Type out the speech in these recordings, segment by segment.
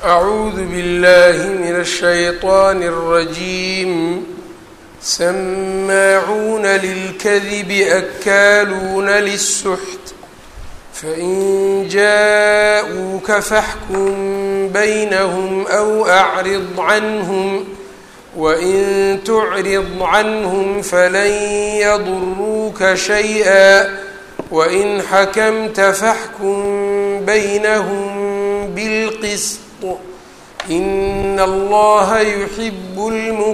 أعوذ بالله من الشيطان الرجيم سماعون للكذب أكالون للسحت فإن جاءوك فاحكم بينهم أو أعرض عنهم وإن تعرض عنهم فلن يضروك شيئا وإن حكمت فاحكم بينهم بالقسط إن الله يحب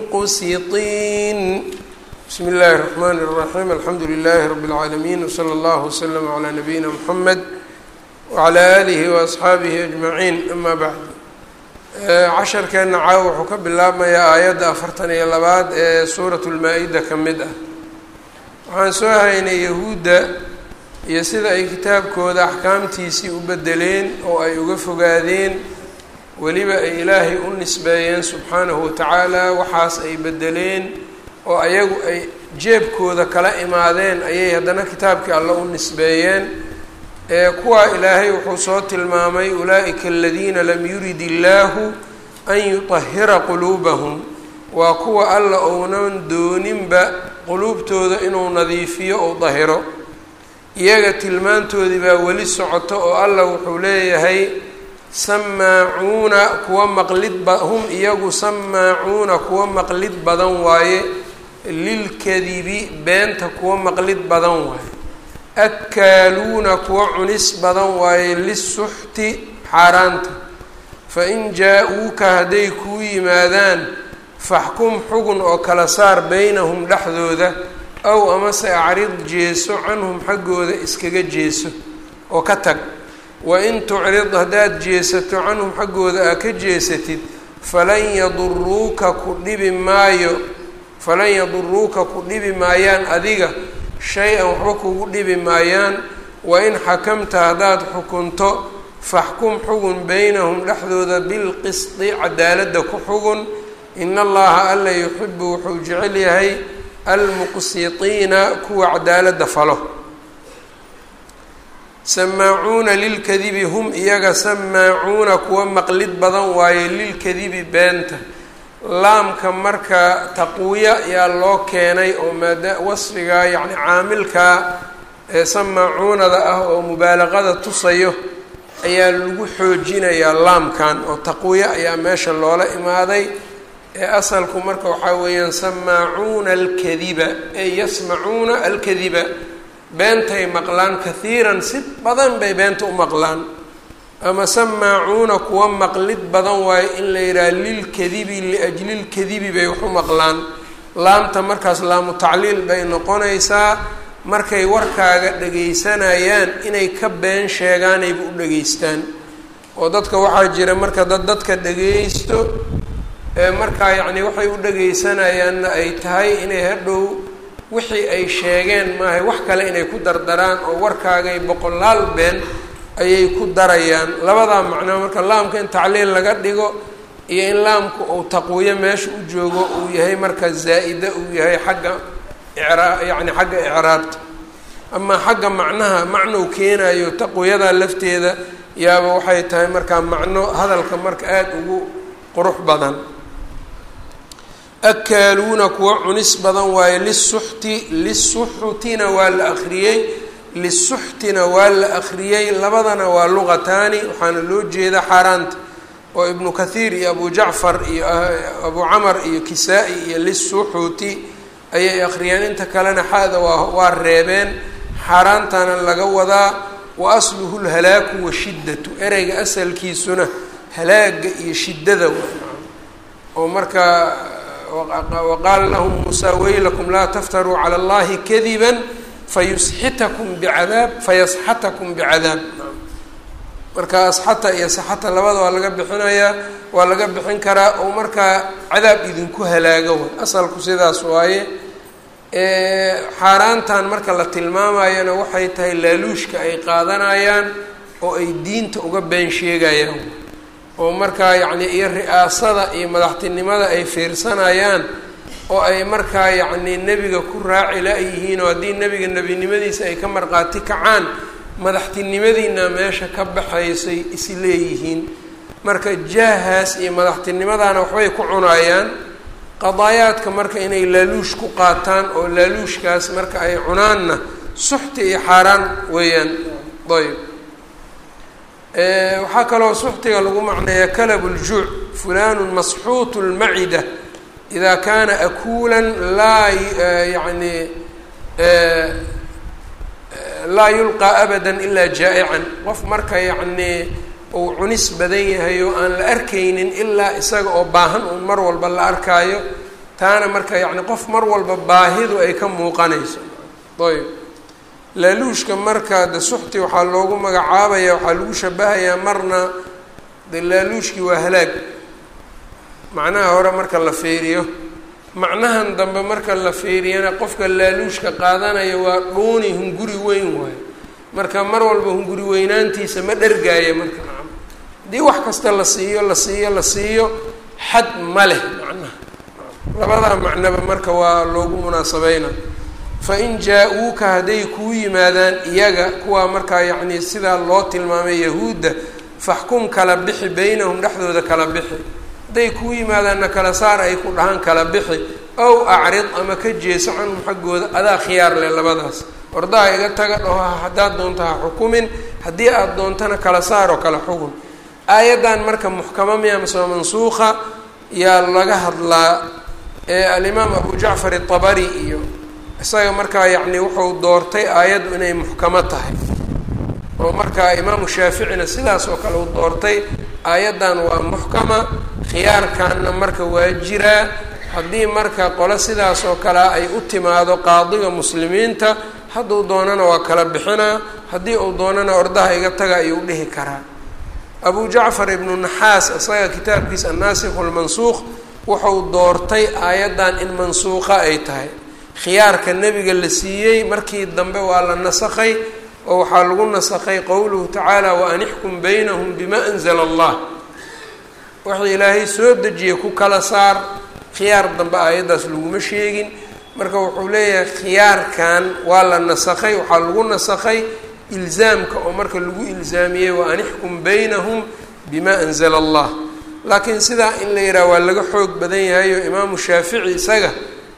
المقسطين بسم الله الرحمن الرحيم الحمdu لله رب العاalمين وصلى الله وسلم على نبيina محمد وعلى آله وأصxaabihi أجمعين أma bعd casharkeena caaw wuxuu ka bilaabmayaa aayadda afartan iyo labaad ee suuraة الmaa-ida ka mid ah waxaan soo haynay yahuudda iyo sida ay kitaabkooda axkaamtiisii u bedeleen oo ay uga fogaadeen weliba ay ilaahay u nisbeeyeen subxaanahu watacaala waxaas ay bedeleen oo ayagu ay jeebkooda kala imaadeen ayay haddana kitaabkii alle u nisbeeyeen ee kuwaa ilaahay wuxuu soo tilmaamay ulaa'ika aladiina lam yurid illaahu an yutahira quluubahum waa kuwa alla ounan dooninba quluubtooda inuu nadiifiyo ou dahiro iyaga tilmaantoodii baa weli socoto oo alla wuxuu leeyahay samaacuuna kuwa maqlid ba hum iyagu samaacuuna kuwa maqlid badan waaye lilkadibi beenta kuwa maqlid badan waaye akaaluuna kuwa cunis badan waaye lisuxti xaaraanta fain jaa-uuka hadday kuu yimaadaan faxkum xugun oo kala saar beynahum dhexdooda aw amase acrid jeeso canhum xaggooda iskaga jeeso oo ka tag wain tucrid haddaad jeesato canhum xaggooda aa ka jeesatid falan yaduruuka ku dhibi maayo falan yaduruuka ku dhibi maayaan adiga shay-an waxba kugu dhibi maayaan wain xakamta haddaad xukunto faxkum xugun beynahum dhexdooda bilqisdi cadaaladda ku xugun in allaha alla yuxibu wuxuu jecel yahay almuqsitiina kuwa cadaaladda falo samaacuuna lilkadibi hum iyaga samaacuuna kuwa maqlid badan waaye lilkadibi beenta laamka marka taqwiya yaa loo keenay oo maada wasfiga yacni caamilka ee samaacuunada ah oo mubaalaqada tusayo ayaa lagu xoojinayaa laamkan oo taqwiya ayaa meesha loola imaaday ee asalku marka waxaa weeyaan samaacuuna alkadiba ey yasmacuuna alkadiba beentay maqlaan kahiiran si badan bay beenta u maqlaan ama samaacuuna kuwa maqlid badan waayo in la yidhaha lilkadibi liajli lkadibi bay wax u maqlaan laamta markaas laamu tacliil bay noqonaysaa markay warkaaga dhagaysanayaan inay ka been sheegaanayba u dhageystaan oo dadka waxaa jira marka dad dadka dhagaysto ee markaa yacni waxay u dhageysanayaanna ay tahay inay hadhow wixii ay sheegeen maahay wax kale inay ku dardaraan oo warkaagay boqolaal been ayay ku darayaan labadaa macnaa marka laamka in tacliil laga dhigo iyo in laamku uu taqwiyo meesha u joogo uu yahay marka zaa-ida uu yahay xagga icraa yacni xagga icraabta amaa xagga macnaha macnou keenayo taqwiyada lafteeda yaaba waxay tahay markaa macno hadalka marka aada ugu qurux badan akaaluuna kuwa cunis badan waaye lisuxti lisuxutina waa la akriyey lisuxtina waa la akriyey labadana waa luqataani waxaana loo jeeda xaaraanta oo ibnu kathiir iyo abu jacfar iyo abu camar iyo kisaa-i iyo lisuxuti ayay akriyeen inta kalena xada waa waa reebeen xaaraantana laga wadaa wa asluhu lhalaaku washiddatu ereyga asalkiisuna halaaga iyo shiddada oo markaa waqaala lahum muusaa weylakum laa taftaruu cala allahi kadiba fayusxitakum bicadaab fayasxatakum bicadaab marka asxata iyo saxata labada waa laga bixinayaa waa laga bixin karaa oo markaa cadaab idinku halaaga way asalku sidaas waaye xaaraantan marka la tilmaamayana waxay tahay laaluushka ay qaadanayaan oo ay diinta uga been sheegayaan oo markaa yacni iyo ri-aasada iyo madaxtinimada ay fiirsanayaan oo ay markaa yacni nebiga ku raaci la-yihiin oo haddii nebiga nebinimadiisa ay ka marqaati kacaan madaxtinimadiina meesha ka baxaysay is leeyihiin marka jaahaas iyo madaxtinimadaana waxbay ku cunayaan qadaayaadka marka inay laaluush ku qaataan oo laaluushkaas marka ay cunaanna suxti iyo xaaraan weeyaan ayb waxaa kaloo suxtiga lagu macneeyaa kalab ljuuc fulanu masxuut lmacida ida kana akuula laa yani laa yulqaa abada ilaa jaa'ican qof marka yacnii uu cunis badan yahay oo aan la arkaynin ilaa isaga oo baahan uun mar walba la arkaayo taana marka yacni qof mar walba baahidu ay ka muuqanayso ayb laaluushka marka de suxti waxaa loogu magacaabaya waxaa lagu shabahayaa marna de laaluushkii waa halaag macnaha hore marka la fiiriyo macnahan dambe marka la fiiriyana qofka laaluushka qaadanaya waa dhuuni hunguri weyn waayo marka mar walba hunguri weynaantiisa ma dhergaaya marka nacam haddii wax kasta la siiyo la siiyo la siiyo xad ma leh macnaha labadaa macnoba marka waa loogu munaasabeyna fain jaa-uuka hadday kuu yimaadaan iyaga kuwaa markaa yacni sidaa loo tilmaamay yahuudda faxkum kala bixi beynahum dhexdooda kala bixi hadday kuu yimaadaanna kala saar ay ku dhahaan kala bixi ow acrid ama ka jeeso canhum xaggooda adaa khiyaar leh labadaas ordaha iga taga dhaho haddaad doonto ha xukumin haddii aada doontana kala saar oo kala xugun aayaddan marka muxkama miya masoo mansuuqa yaa laga hadlaa ee alimaam abu jacfar itabari iyo isaga markaa yacni wuxuu doortay aayaddu inay muxkamo tahay oo markaa imaamu shaaficina sidaas oo kale uu doortay aayaddan waa muxkama khiyaarkanna marka waa jiraa haddii marka qole sidaas oo kalea ay u timaado qaadiga muslimiinta hadduu doonana waa kala bixinaa haddii uu doonana ordaha iga taga ayuu dhihi karaa abu jacfar ibnu naxaas isaga kitaabkiisa annaasikhu lmansuuq wuxuu doortay aayaddan in mansuuqa ay tahay khiyaarka nebiga la siiyey markii dambe waa la nasakhay oo waxaa lagu nasakhay qowluhu tacaala wa an ixkum baynahum bima anzala allah wixii ilaahay soo dejiyey ku kala saar khiyaar dambe aayaddaas laguma sheegin marka wuxuu leeyahay khiyaarkan waa la nasakhay waxaa lagu nasakhay ilzaamka oo marka lagu ilzaamiyey wa an ixkum baynahum bima anzala allah laakiin sidaa in la yidhaha waa laga xoog badan yahay oo imaamu shaafici isaga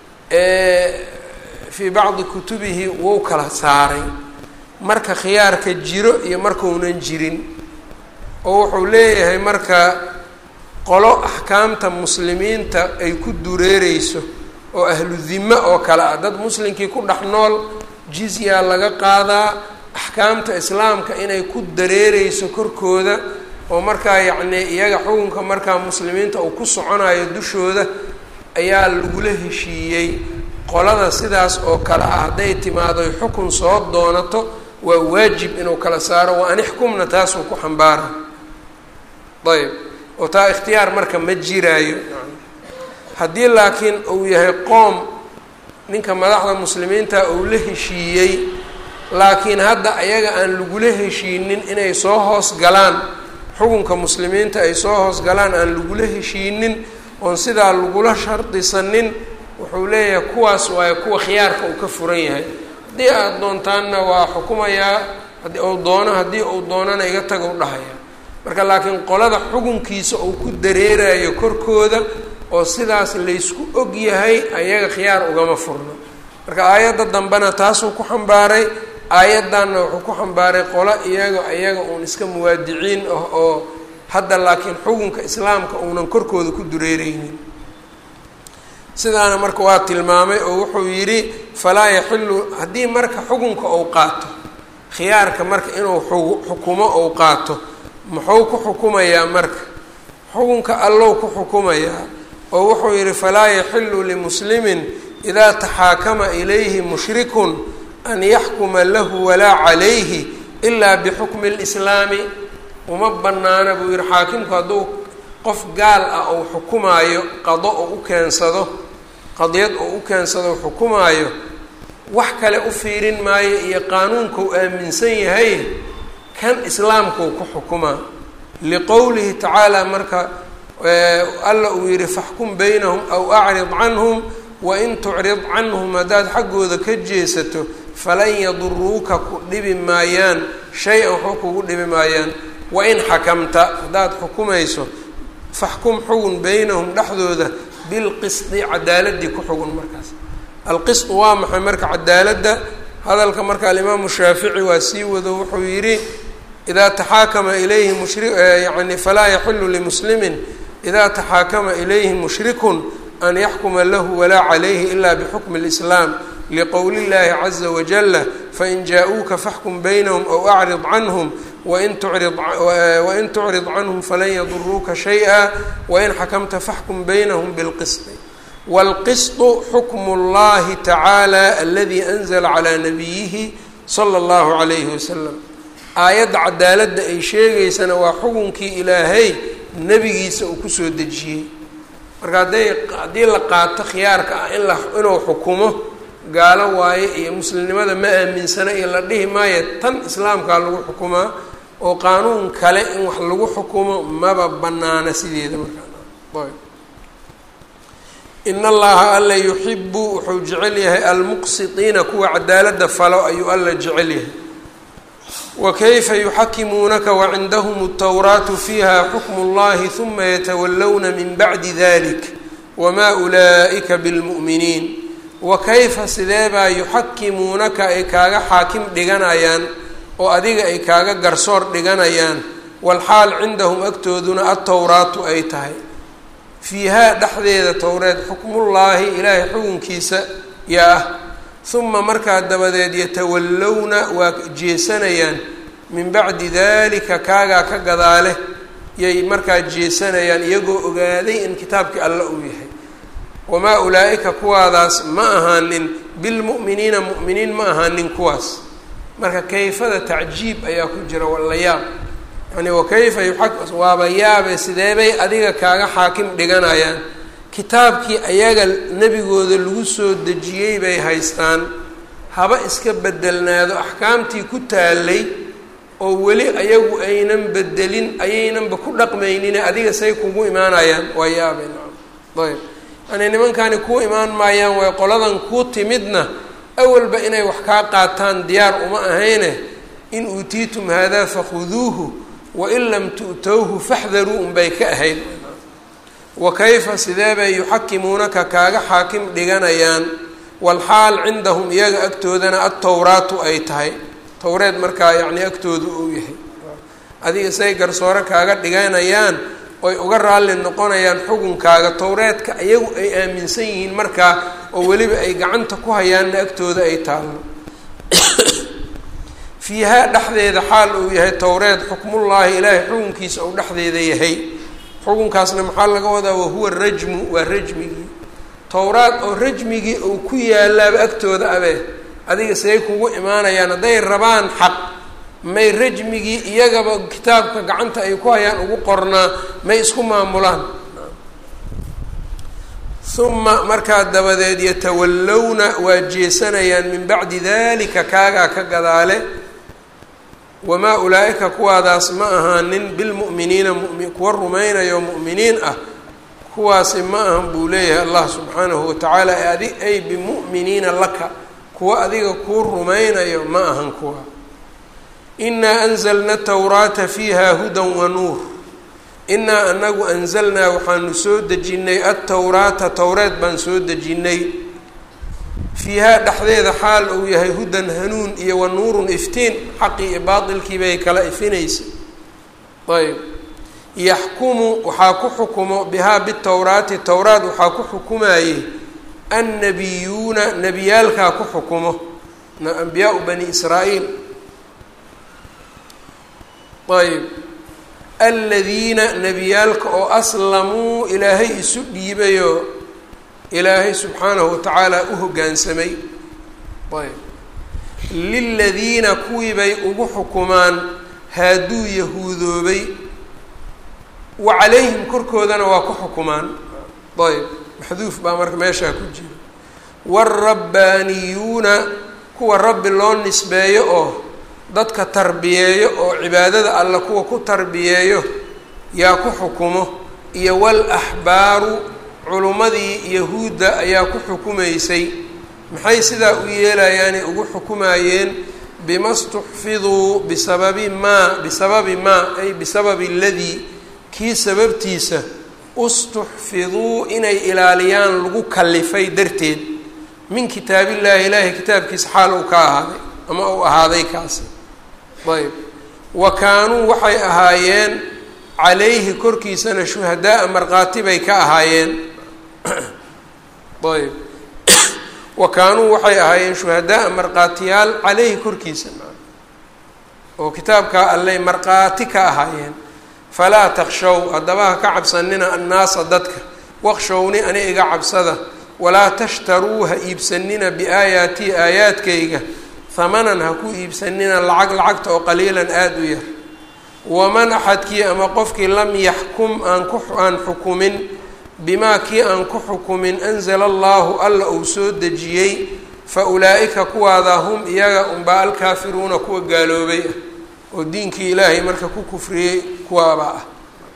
fii bacdi kutubihi wuu kala saaray marka khiyaarka jiro iyo markaunan jirin oo wuxuu leeyahay marka qolo axkaamta muslimiinta ay ku dureereyso oo ahlu dime oo kale ah dad muslimkii ku dhex nool jizyaa laga qaadaa axkaamta islaamka inay ku dareereyso korkooda oo markaa yacnii iyaga xukunka markaa muslimiinta uu ku soconayo dushooda ayaa lagula heshiiyey qolada sidaas oo kale ah hadday timaado xukun soo doonato waa waajib inuu kala saaro waa an ixkumna taasuu ku xambaara ayb oo taa ikhtiyaar marka ma jiraayo haddii laakiin uu yahay qoom ninka madaxda muslimiinta uu la heshiiyey laakiin hadda ayaga aan lagula heshiinin inay soo hoos galaan xukunka muslimiinta ay soo hoos galaan aan lagula heshiinin oon sidaa lagula shardisanin wuxuu leeyahay kuwaas waayo kuwa khiyaarka uu ka furan yahay haddii aada doontaanna waa xukumayaa haddii uu doono haddii uu doonana iga taga u dhahaya marka laakiin qolada xukunkiisa uu ku dareerayo korkooda oo sidaas laysku og yahay ayaga khiyaar ugama furno marka aayadda dambena taasuu ku xambaaray aayaddanna wuxuu ku xambaaray qolo iyaga iyaga uun iska muwaadiciin ah oo hadda laakiin xukunka islaamka uunan korkooda ku dureereynin sidaana marka waa tilmaamay oo wuxuu yidhi falaa yaxilu haddii marka xukunka uu qaato khiyaarka marka inuu xukumo uu qaato muxuu ku xukumayaa marka xukunka allow ku xukumayaa oo wuxuu yidhi falaa yaxilu limuslimin idaa taxaakama ilayhi mushrikun an yaxkuma lahu walaa calayhi ilaa bixukmi lislaami uma banaana buu yihi xaakimku hadduu qof gaal ah ou xukumaayo qado oo u keensado qadiyad oo u keensado xukumaayo wax kale u fiirin maayo iyo qaanuunkau aaminsan yahay kan islaamkau ku xukumaa liqowlihi tacaala marka alla uu yihi faxkum baynahum aw acrid canhum wain tucrid canhum haddaad xaggooda ka jeesato falan yaduruuka ku dhibi maayaan shay-an waxba kugu dhibi maayaan wain xakamta haddaad xukumayso faxkum xugun beynahum dhexdooda bilqisdi cadaaladii ku xugun markaas alqisdu waa maxay marka cadaaladda hadalka marka alimaamu shaafici waa sii wado wuxuu yidhi idaa taxaakama ilayhi mushri yani falaa yaxilu limuslimin idaa taxaakama ilayhi mushrikun an yaxkuma lahu walaa calayhi ila bixukmi اlislaam liqowli اllahi caza wajala fain jaa-uuka faxkum baynahum aw acrid canhum wain tucrid wain tucrid canhum falan yaduruuka shayئa wain xakamta faxkum baynahum bilqisdi wاlqisطu xukmu اllahi tacaala aladi anzla calى nabiyihi slى اllahu عalayhi wasalam aayadda cadaaladda ay sheegaysana waa xukunkii ilaahay nebigiisa uu kusoo dejiyey marka hadday haddii la qaato khiyaarka ah in la inuu xukumo gaalo waaye iyo muslimnimada ma aaminsana iyo la dhihi maayo tan islaamkaa lagu xukumaa oo qaanuun kale in wax lagu xukumo maba banaana sideeda markaa in allaha alla yuxibu wuxuu jecel yahay almuqsitiina kuwa cadaaladda falo ayuu alla jecel yahay wakayfa yuxakimuunaka wacindahum اtawraatu fiiha xukmu اllahi huma yatawallawna min bacdi dalik wma ulaa'ika bilmu'miniin wakayfa sideebaa yuxakimuunaka ay kaaga xaakim dhiganayaan oo adiga ay kaaga garsoor dhiganayaan walxaal cindahum agtooduna atowraatu ay tahay fiihaa dhexdeeda towreed xukmullaahi ilaahay xukunkiisa yaa ah huma markaa dabadeed yatawallowna waa jeesanayaan min bacdi dalika kaagaa ka gadaale yay markaa jeesanayaan iyagoo ogaaday in kitaabkii alla uu yahay wamaa ulaa'ika kuwaadaas ma ahaanin bilmu'miniina mu'miniin ma ahaanin kuwaas marka kayfada tacjiib ayaa ku jira walla yaab yani wakayfa yuxak waaba yaabe sideebay adiga kaaga xaakim dhiganayaan kitaabkii ayaga nebigooda lagu soo dejiyey bay haystaan haba iska bedelnaado axkaamtii ku taalay oo weli ayagu aynan bedelin ayaynanba ku dhaqmaynine adiga say kugu imaanayaan waa yaabe nacam ayb yani nimankani kuu imaan maayaan way qoladan kuu timidna awalba inay wax kaa qaataan diyaar uma ahayne in uutiitum haadaa fakhuduuhu wain lam tu'towhu faxdaruu unbay ka ahayd wa kayfa sidee bay yuxakimuunaka kaaga xaakim dhiganayaan walxaal cindahum iyaga agtoodana adtowraatu ay tahay towreed markaa yacni agtooda uu yahay adiga say garsoore kaaga dhiganayaan oy uga raalli noqonayaan xukunkaaga towreedka iyagu ay aaminsan yihiin markaa oo weliba ay gacanta ku hayaanna agtooda ay taallo fiihaa dhexdeeda xaal uu yahay towreed xukmullaahi ilaahay xukunkiisa uu dhexdeeda yahay xukunkaasna maxaa laga wadaa wahuwa rajmu waa rajmigii towraad oo rajmigii uu ku yaalaaba agtooda abe adiga say kugu imaanayaan hadday rabaan xaq may rajmigii iyagaba kitaabka gacanta ay ku hayaan ugu qornaa may isku maamulaan uma markaa dabadeed yatawallowna waa jeesanayaan min bacdi dalika kaagaa ka gadaale wamaa ulaa'ika kuwaadaas ma ahaanin bilmu'miniina mumi kuwa rumaynayo mu'miniin ah kuwaasi ma ahan buu leeyahay allah subxaanahu watacaala adi ay bimu'miniina laka kuwa adiga kuu rumaynayo ma ahan kuwa inaa anzalna tawraata fiiha hudan wa nuur inaa anagu anzalnaa waxaanu soo dejinnay adtowraata towreed baan soo dejinnay fiihaa dhexdeeda xaal uu yahay hudan hanuun iyo wa nuurun iftiin xaqii iyo baatilkii bay kala ifinaysa ayb yaxkumu waxaa ku xukumo bihaa bitowraati towraat waxaa ku xukumayey annabiyuuna nebiyaalkaa ku xukumo ambiyaau bani israa'iil ayb aladiina nebiyaalka oo aslamuu ilaahay isu dhiibayoo ilaahay subxaanahu watacaala u hoggaansamay ayb liladiina kuwii bay ugu xukumaan haaduu yahuudoobay wa calayhim korkoodana waa ku xukumaan ayb maxduuf baa marka meeshaa ku jira waalrabbaaniyuuna kuwa rabbi loo nisbeeyo oo dadka tarbiyeeyo oo cibaadada alle kuwa ku tarbiyeeyo yaa ku xukumo iyo wal axbaaru culummadii yahuudda ayaa ku xukumaysay maxay sidaa u yeelayaanay ugu xukumayeen bima stuxfiduu bisababi maa bisababi maa ay bisababi aladii kii sababtiisa ustuxfiduu inay ilaaliyaan lagu kalifay darteed min kitaabillaahi ilaahay kitaabkiisa xaal uu ka ahaaday ama uu ahaaday kaasi ayb wa kaanuu waxay ahaayeen calayhi korkiisana shuhadaa-a markhaati bay ka ahaayeen ayb wa kaanuu waxay ahaayeen shuhadaa-a markhaatiyaal caleyhi korkiisa oo kitaabkaa allay markhaati ka ahaayeen falaa takshow haddaba ha ka cabsanina annaasa dadka waqshowni ani iga cabsada walaa tashtaruu ha iibsanina biaayaatii aayaadkayga hamanan ha ku iibsanina lacag lacagta oo qaliilan aada u yar waman axadkii ama qofkii lam yaxkum aan ku aan xukumin bimaa kii aan ku xukumin anzala allahu alla uu soo dejiyey fa ulaa'ika kuwaada hum iyaga unbaa alkaafiruuna kuwa gaaloobay ah oo diinkii ilaahay marka ku kufriyey kuwaabaa ah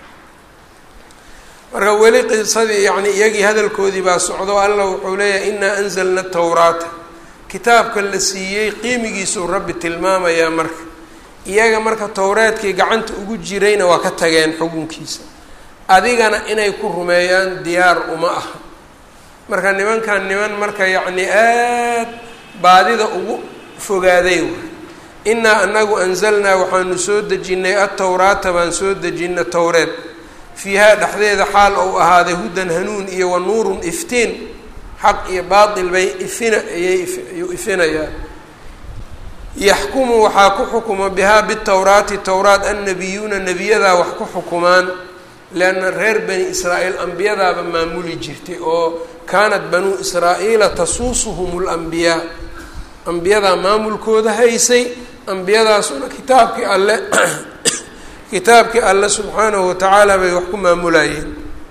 marka weli qisadii yacni iyagii hadalkoodii baa socdo alla wuxuu leeyahay inaa anzalna tawraata kitaabka la siiyey qiimigiisuu rabbi tilmaamayaa marka iyaga marka towreedkii gacanta ugu jirayna waa ka tageen xukunkiisa adigana inay ku rumeeyaan diyaar uma aha marka nimankan niman marka yacni aad baadida ugu fogaaday waay inaa anagu anzalnaa waxaanu soo dejinnay atowraata baan soo dejina towreed fiihaa dhexdeeda xaal ou ahaaday hudan hanuun iyo wa nuurun iftiin xaq iyo baatil bay ifina ayay ayuu ifinayaa yaxkumu waxaa ku xukuma bihaa bitowraati towraat annabiyuuna nebiyadaa wax ku xukumaan leanna reer bani israa'iil ambiyadaaba maamuli jirtay oo kaanat banuu israa'iila tasuusuhum lambiyaa ambiyadaa maamulkooda haysay ambiyadaasuna kitaabkii alle kitaabkii alle subxaanahu watacaala bay wax ku maamulayeen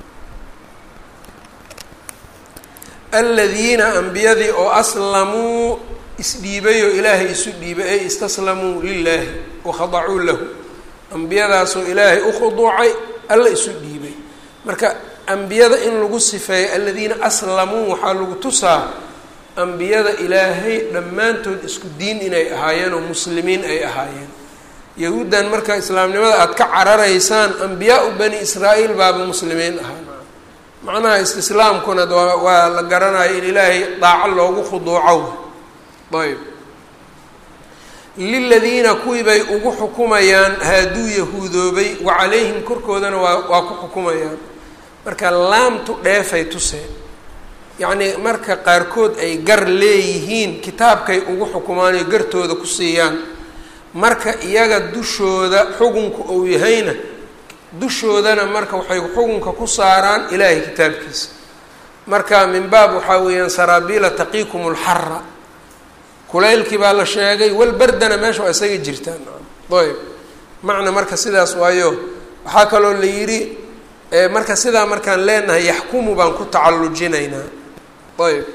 aladiina ambiyadii oo aslamuu isdhiibay oo ilaahay isu dhiibay ay istaslamuu lilaahi wakhadacuu lahu ambiyadaasoo ilaahay u khuduucay alla isu dhiibay marka ambiyada in lagu sifeeyo aladiina aslamuu waxaa lagu tusaa ambiyada ilaahay dhammaantood isku diin inay ahaayeen oo muslimiin ay ahaayeen yahuuddan marka islaamnimada aada ka cararaysaan ambiyaa-u bani israa'iil baaba muslimiin ahaa macnaha istislaamkuna waa waa la garanayo in ilaahay daaco loogu khuduuco ayb liladiina kuwii bay ugu xukumayaan haaduu yahuudoobay wa calayhim korkoodana waa waa ku xukumayaan marka laamtu dheefay tuseen yacnii marka qaarkood ay gar leeyihiin kitaabkay ugu xukumaan oy gartooda ku siiyaan marka iyaga dushooda xukunka uu yahayna dushoodana marka waxay xukunka ku saaraan ilaahay kitaabkiisa marka min baab waxaa weeyaan saraabiila taqiikum lxara kulaylkii baa la sheegay walbardana meesha waa isaga jirtaan ayb macna marka sidaas waayo waxaa kaloo la yidhi marka sidaa markaan leenahay yaxkumu baan ku tacallujinaynaa ayb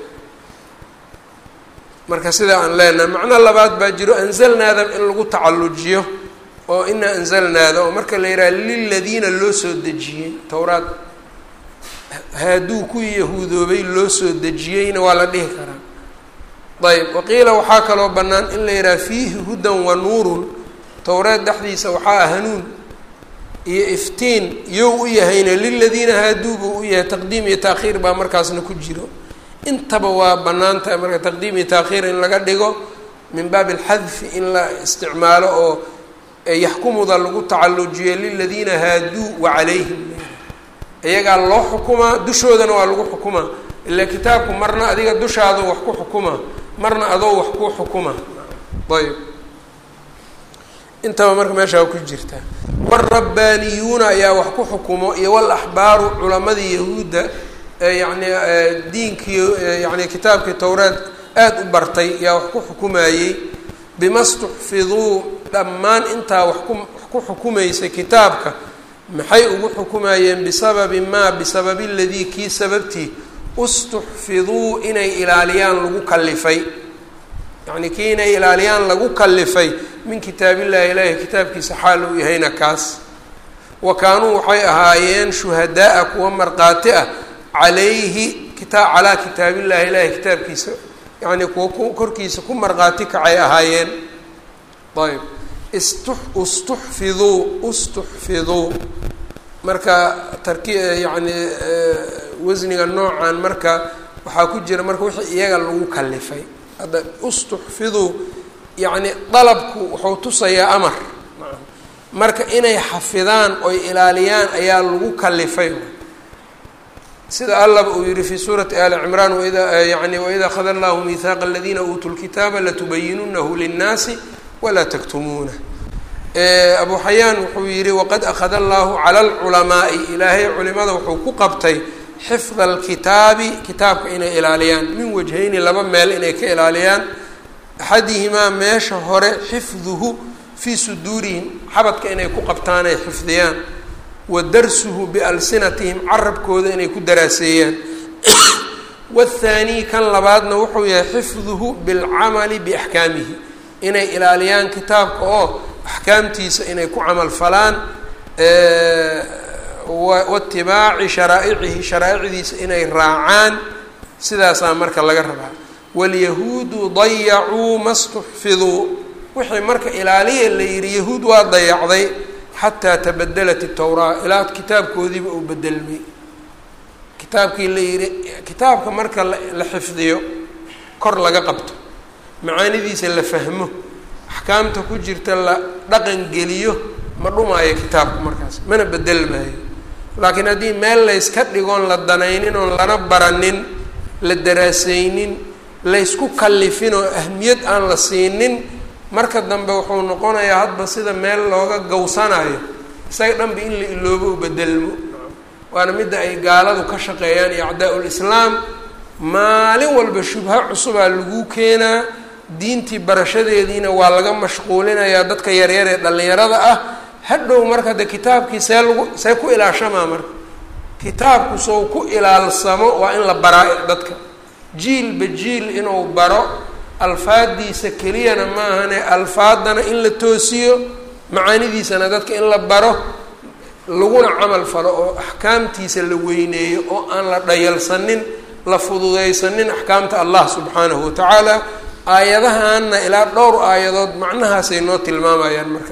marka sidaa aan leenahay macno labaad baa jiro anzalnaada in lagu tacallujiyo oo inaa anzalnaada oo marka la yidhaha liladiina loo soo dejiyey towraad haaduu kuwii yahuudoobay loo soo dejiyeyna waa la dhihi karaa ayb waqiila waxaa kaloo bannaan in la yidhaha fiihi hudan wa nuurun towreed dhexdiisa waxaa hanuun iyo iftiin yow u yahayna liladiina haaduu buu u yahay taqdiim iyo taakhiir baa markaasna ku jiro intaba waa bannaan tahay marka taqdiim iyo taakhiir in laga dhigo min baabi alxadfi in la isticmaalo oo yaxkumuda lagu tacallujiyo liladiina haaduu wa calayhim iyagaa loo xukumaa dushoodana waa lagu xukumaa ilaa kitaabku marna adiga dushaada wax ku xukuma marna adoo wax ku xukuma ayb intaba marka meeshaa ku jirta waalrabbaaniyuuna ayaa wax ku xukumo iyo walaxbaaru culamadii yahuudda yani diinkii yani kitaabkii towreed aada u bartay yaa wax ku xukumayey bima stuxfiduu dhammaan intaa wax ku wax ku xukumaysay kitaabka maxay ugu xukumayeen bisababi maa bisababi ladii kii sababtii ustuxfiduu inay ilaaliyaan lagu kalifay yacnii kii inay ilaaliyaan lagu kalifay min kitaabillahi ilaahi kitaabkiisa xaal uu yahayna kaas wa kaanuu waxay ahaayeen shuhadaa-a kuwa markhaati ah calayhi kitaa calaa kitaabillahi ilaahi kitaabkiisa yacnii kuwa ku korkiisa ku markhaati kacay ahaayeen ayb istu istuxfiduu ustuxfiduu marka tarki yacni wasniga noocan marka waxaa ku jira marka wixii iyaga lagu kalifay hadda ustuxfiduu yacni dalabku wuxuu tusayaa amar marka inay xafidaan oy ilaaliyaan ayaa lagu kalifay sida allaba uu yihi fi suurati ali cimraan waida yani waida akhada allahu mihaaqa aladiina uutuu lkitaaba latubayinunahu linnaasi walaa taktumuuna abu xayaan wuxuu yihi waqad akhada allahu cala alculamaai ilaahay culimada wuxuu ku qabtay xifda alkitaabi kitaabka inay ilaaliyaan min wajhayni laba meel inay ka ilaaliyaan axadihimaa meesha hore xifduhu fii suduurihim xabadka inay ku qabtaan ay xifdiyaan wa darsuhu bialsinatihim carabkooda inay ku daraaseeyaan waathaanii kan labaadna wuxuu yahay xifduhu bilcamali biaxkaamihi inay ilaaliyaan kitaabka oo axkaamtiisa inay ku camal falaan waitibaaci sharaa'icihi sharaa'icdiisa inay raacaan sidaasaa marka laga rabaa waalyahuudu dayacuu ma stuxfiduu wixii marka ilaaliya la yihi yahuud waa dayacday xataa tabadelat itowraa ilaa kitaabkoodiiba uu bedelmay kitaabkii la yihi kitaabka marka la xifdiyo kor laga qabto macaanidiisa la fahmo axkaamta ku jirta la dhaqan geliyo ma dhumaayo kitaabka markaas mana bedelmaayo laakiin haddii meel layska dhigoon la danaynin oon lana baranin la daraasaynin laysku kallifin oo ahmiyad aan la siinin marka dambe wuxuu noqonayaa hadba sida meel looga gawsanayo isaga dhanba in la iloobo u bedelmo waana midda ay gaaladu ka shaqeeyaan iyo acdaa-ul islaam maalin walba shubha cusubaa lagu keenaa diintii barashadeediina waa laga mashquulinayaa dadka yaryar ee dhallinyarada ah hadhow marka de kitaabkii see lagu see ku ilaashamaa marka kitaabku sow ku ilaalsamo waa in la baraa dadka jiilba jiil inuu baro alfaadiisa keliyana maahane alfaadana in la toosiyo macaanidiisana dadka in la baro laguna camal falo oo axkaamtiisa la weyneeyo oo aan la dhayalsanin la fududaysanin axkaamta allah subxaanahu watacaala aayadahaana ilaa dhowr aayadood macnahaasay noo tilmaamayaan marka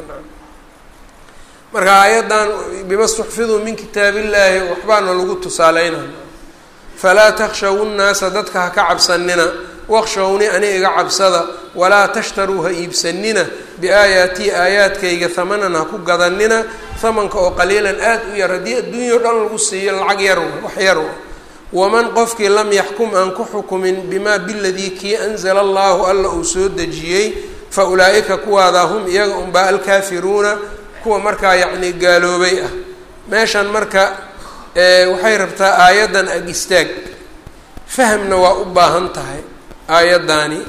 marka aayaddan bima stuxfiduu min kitaab illaahi waxbaana lagu tusaaleynaya falaa takshaw nnaasa dadka ha ka cabsanina waqshawni ani iga cabsada walaa tashtaruu ha iibsanina biaayaatii aayaadkayga hamanan ha ku gadanina hamanka oo qaliilan aada u yar haddii adduunyao dhan lagu siiyo lacag yar wax yar waman qofkii lam yaxkum aan ku xukumin bimaa biladii kii anzala allahu alla uu soo dejiyey fa ulaa'ika kuwaadaa hum iyaga unbaa alkaafiruuna kuwa markaa yacni gaaloobay ah meeshan marka waxay rabtaa aayaddan ag istaag fahamna waa u baahan tahay aayaddaani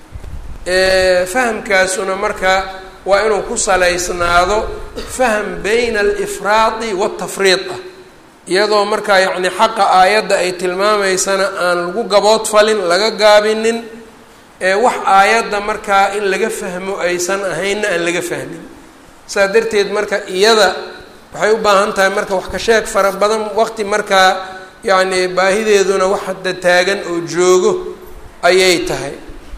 fahamkaasuna marka waa inuu ku salaysnaado faham bayna alifraadi waatafriid ah iyadoo markaa yacni xaqa aayadda ay tilmaamaysana aan lagu gabood falin laga gaabinin wax aayadda markaa in laga fahmo aysan ahaynna aan laga fahmin saa darteed marka iyada waxay u baahan tahay marka wax ka sheeg fara badan waqti markaa yacni baahideeduna wax hadda taagan oo joogo ayay tahay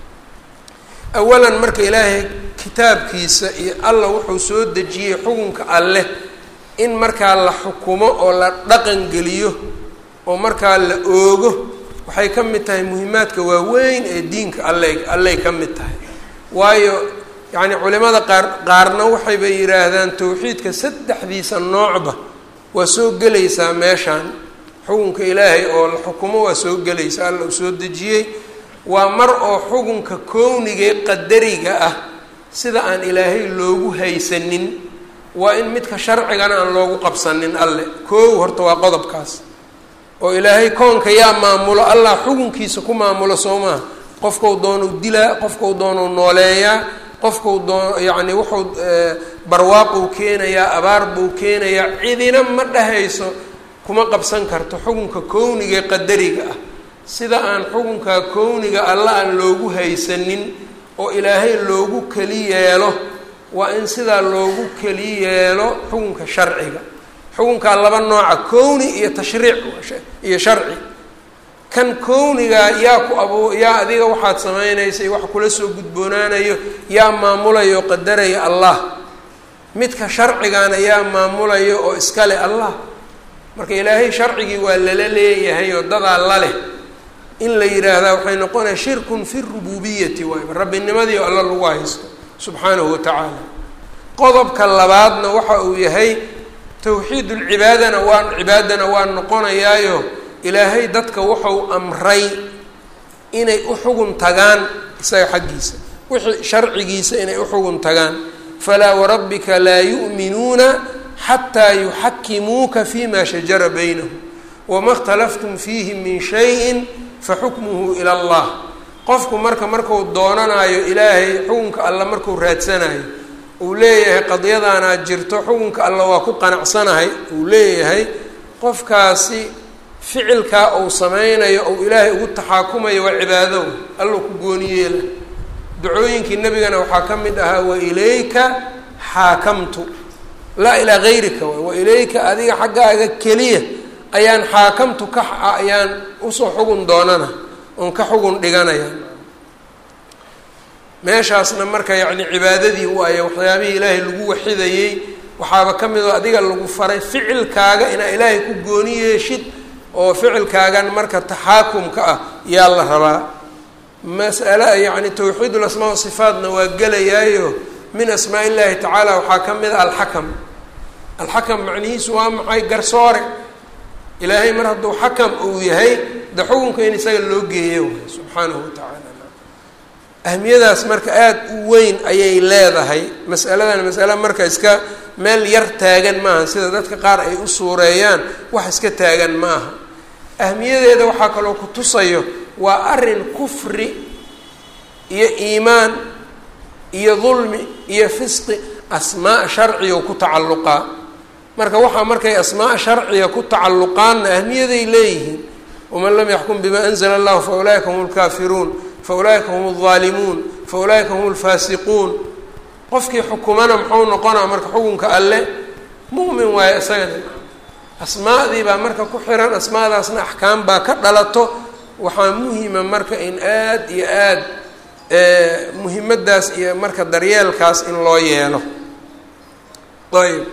awalan marka ilaahay kitaabkiisa iyo alla wuxuu soo dejiyey xukunka alleh in markaa la xukumo oo la dhaqan geliyo oo markaa la oogo waxay ka mid tahay muhimaadka waaweyn ee diinka alley alley ka mid tahay waayo yacni culimada qaar qaarna waxayba yidhaahdaan tawxiidka saddexdiisa noocba waa soo gelaysaa meeshaan xukunka ilaahay oo la xukumo waa soo gelaysa alla uu soo dejiyey waa mar oo xukunka kownigee qadariga ah sida aan ilaahay loogu haysanin waa in midka sharcigana aan loogu qabsanin alle koow horta waa qodobkaas oo ilaahay koonka yaa maamulo allah xukunkiisa ku maamulo soo maha qofkau doonuu dilaa qofkau doonuu nooleeyaa qofkau doo yacni wuxuu barwaaquu keenayaa abaar buu keenayaa cidina ma dhahayso kuma qabsan karto xukunka kownigae qadariga ah sida aan xukunka kowniga alla aan loogu haysanin oo ilaahay loogu keli yeelo waa in sidaa loogu keli yeelo xukunka sharciga xukunkaa laba nooca kowni iyo tashriic iyo sharci kan kownigaa yaa ku abu yaa adiga waxaad samaynaysay wax kula soo gudboonaanayo yaa maamulayo oo qadaraya allah midka sharcigaana yaa maamulayo oo iskale allah marka ilaahay sharcigii waa lala leeyahay oo dadaa la leh in la yidhaahdaa waxay noqonaya shirkun fi rububiyati waayba rabbinimadii oo alla lagu haysto subxaanahu watacaala qodobka labaadna waxa uu yahay tawxiid ulcibaadana waa cibaadana waa noqonayaayo ilaahay dadka wuxuu amray inay u xugun tagaan isaga xaggiisa wixii sharcigiisa inay u xugun tagaan falaa warabbika laa yu'minuuna xataa yuxakimuuka fima shajara baynahum wama اkhtalaftum fiihi min shayin faxukmuhu ila allah qofku marka marku doonanayo ilaahay xukunka alla markuu raadsanayo uu leeyahay qadiyadaanaad jirto xukunka alla waa ku qanacsanahay uu leeyahay qofkaasi ficilkaa uu sameynayo ou ilaahay ugu taxaakumayo waa cibaado allou ku gooniyeela ducooyinkii nebigana waxaa ka mid ahaa wa ilayka xaakamtu laa ilaa gayrika waay wa ilayka adiga xaggaaga keliya ayaan xaakamtu ka ayaan usoo xugun doonana oon ka xugun dhiganaya meeshaasna marka yacni cibaadadii waayo waxyaabihii ilaahay lagu waxidayey waxaaba ka mid oo adiga lagu faray ficilkaaga inaa ilaahay ku gooni yeeshid oo ficilkaagan marka taxaakumka ah yaa la rabaa mas'ala yacni tawxiid ulasmaa wasifaatna waa gelayaayo min asmaa illahi tacaala waxaa ka mid a alxakam alxakam macnihiisu waa maxay garsoore ilaahay mar hadduu xakam uu yahay de xukunka in isaga loo geeyo waay subxaanahu watacaala ahmiyadaas marka aada u weyn ayay leedahay masaladan masale marka iska meel yar taagan maaha sida dadka qaar ay u suureeyaan wax iska taagan ma aha ahmiyadeeda waxaa kaloo ku tusayo waa arrin kufri iyo iimaan iyo dulmi iyo fisqi asmaa sharciga ku tacalluqaa marka waxaa markay asmaa sharciga ku tacalluqaanna ahmiyaday leeyihiin waman lam yaxkum bima anzla allahu fa ulaa'ika hum lkaafiruun fa ulaa'ika hum aldaalimuun fa ulaa'ika hum alfaasiquun qofkii xukumana muxuu noqonaa marka xukunka alle mu'min waayo isagana asmaadii baa marka ku xiran asmaadaasna axkaam baa ka dhalato waxaa muhima marka in aad iyo aad muhimaddaas iyo marka daryeelkaas in loo yeelo ayb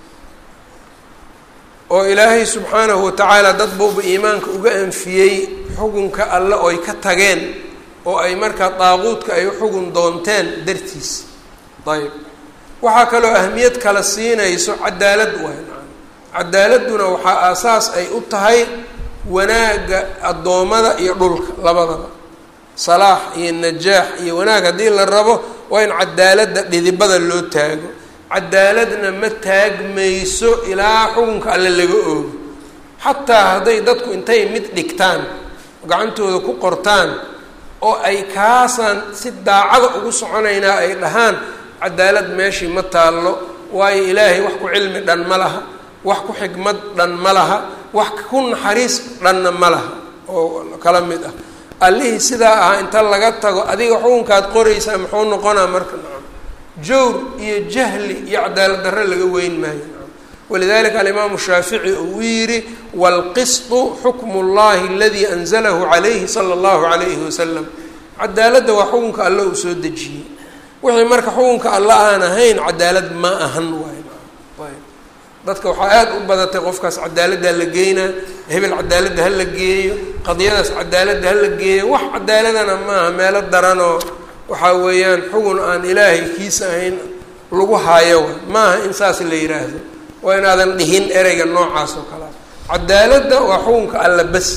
oo ilaahay subxaanahu watacaala dad buuba iimaanka uga anfiyey xukunka alle oy ka tageen oo ay markaa daaquudka ay uxugun doonteen dartiis ayb waxaa kaloo ahmiyad kala siinayso cadaalad waay cadaaladduna waxaa aasaas ay u tahay wanaagga addoommada iyo dhulka labadaba salaax iyo najaax iyo wanaag haddii la rabo waa in cadaaladda dhidibada loo taago cadaaladna ma taagmayso ilaa xukunka alle laga oogo xataa hadday dadku intay mid dhigtaan gacantooda ku qortaan oo ay kaasaan si daacada ugu soconaynaa ay dhahaan cadaalad meeshii ma taallo waayo ilaahay wax ku cilmi dhan ma laha wax ku xikmad dhan ma laha wax ku naxariis dhanna ma laha oo kala mid ah allihii sidaa ahaa inta laga tago adiga xukunkaad qoraysaa muxuu noqonaa marka nacam jawr iyo jahli iyo cadaalad darre laga weyn maayo nacam walidalika alimaamu shaafici uu yidhi waalqisطu xukmu اllahi aladii anzalahu calayhi sala اllahu calayhi wasalam cadaaladda waa xukunka alle uu soo dejiyey wixii marka xukunka alla aan ahayn cadaalad ma ahan waay ayb dadka waxaa aada u badatay qofkaas cadaaladdaa la geynaa hebel cadaaladda ha la geeyo qadiyadaas cadaaladda ha la geeyo wax cadaaladana maaha meelo daranoo waxaa weeyaan xugun aan ilaahay kiisa ahayn lagu haayo maaha in saas la yidhaahdo waa inaadan dhihin ereyga noocaas oo kalea cadaaladda waa xukunka alla bas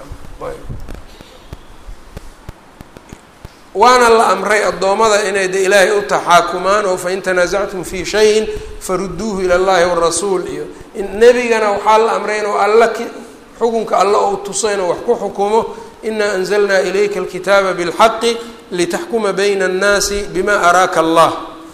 waana la amray addoommada inay de ilaahay u taxaakumaan oo fain tanaasactum fii shayin faruduuhu ila llahi warasuul iyo nebigana waxaa la amray inuu alla ki xukunka alla ou tuso inuu wax ku xukumo inaa anzalnaa ilayka alkitaaba bilxaqi litaxkuma bayna annaasi bima araaka allah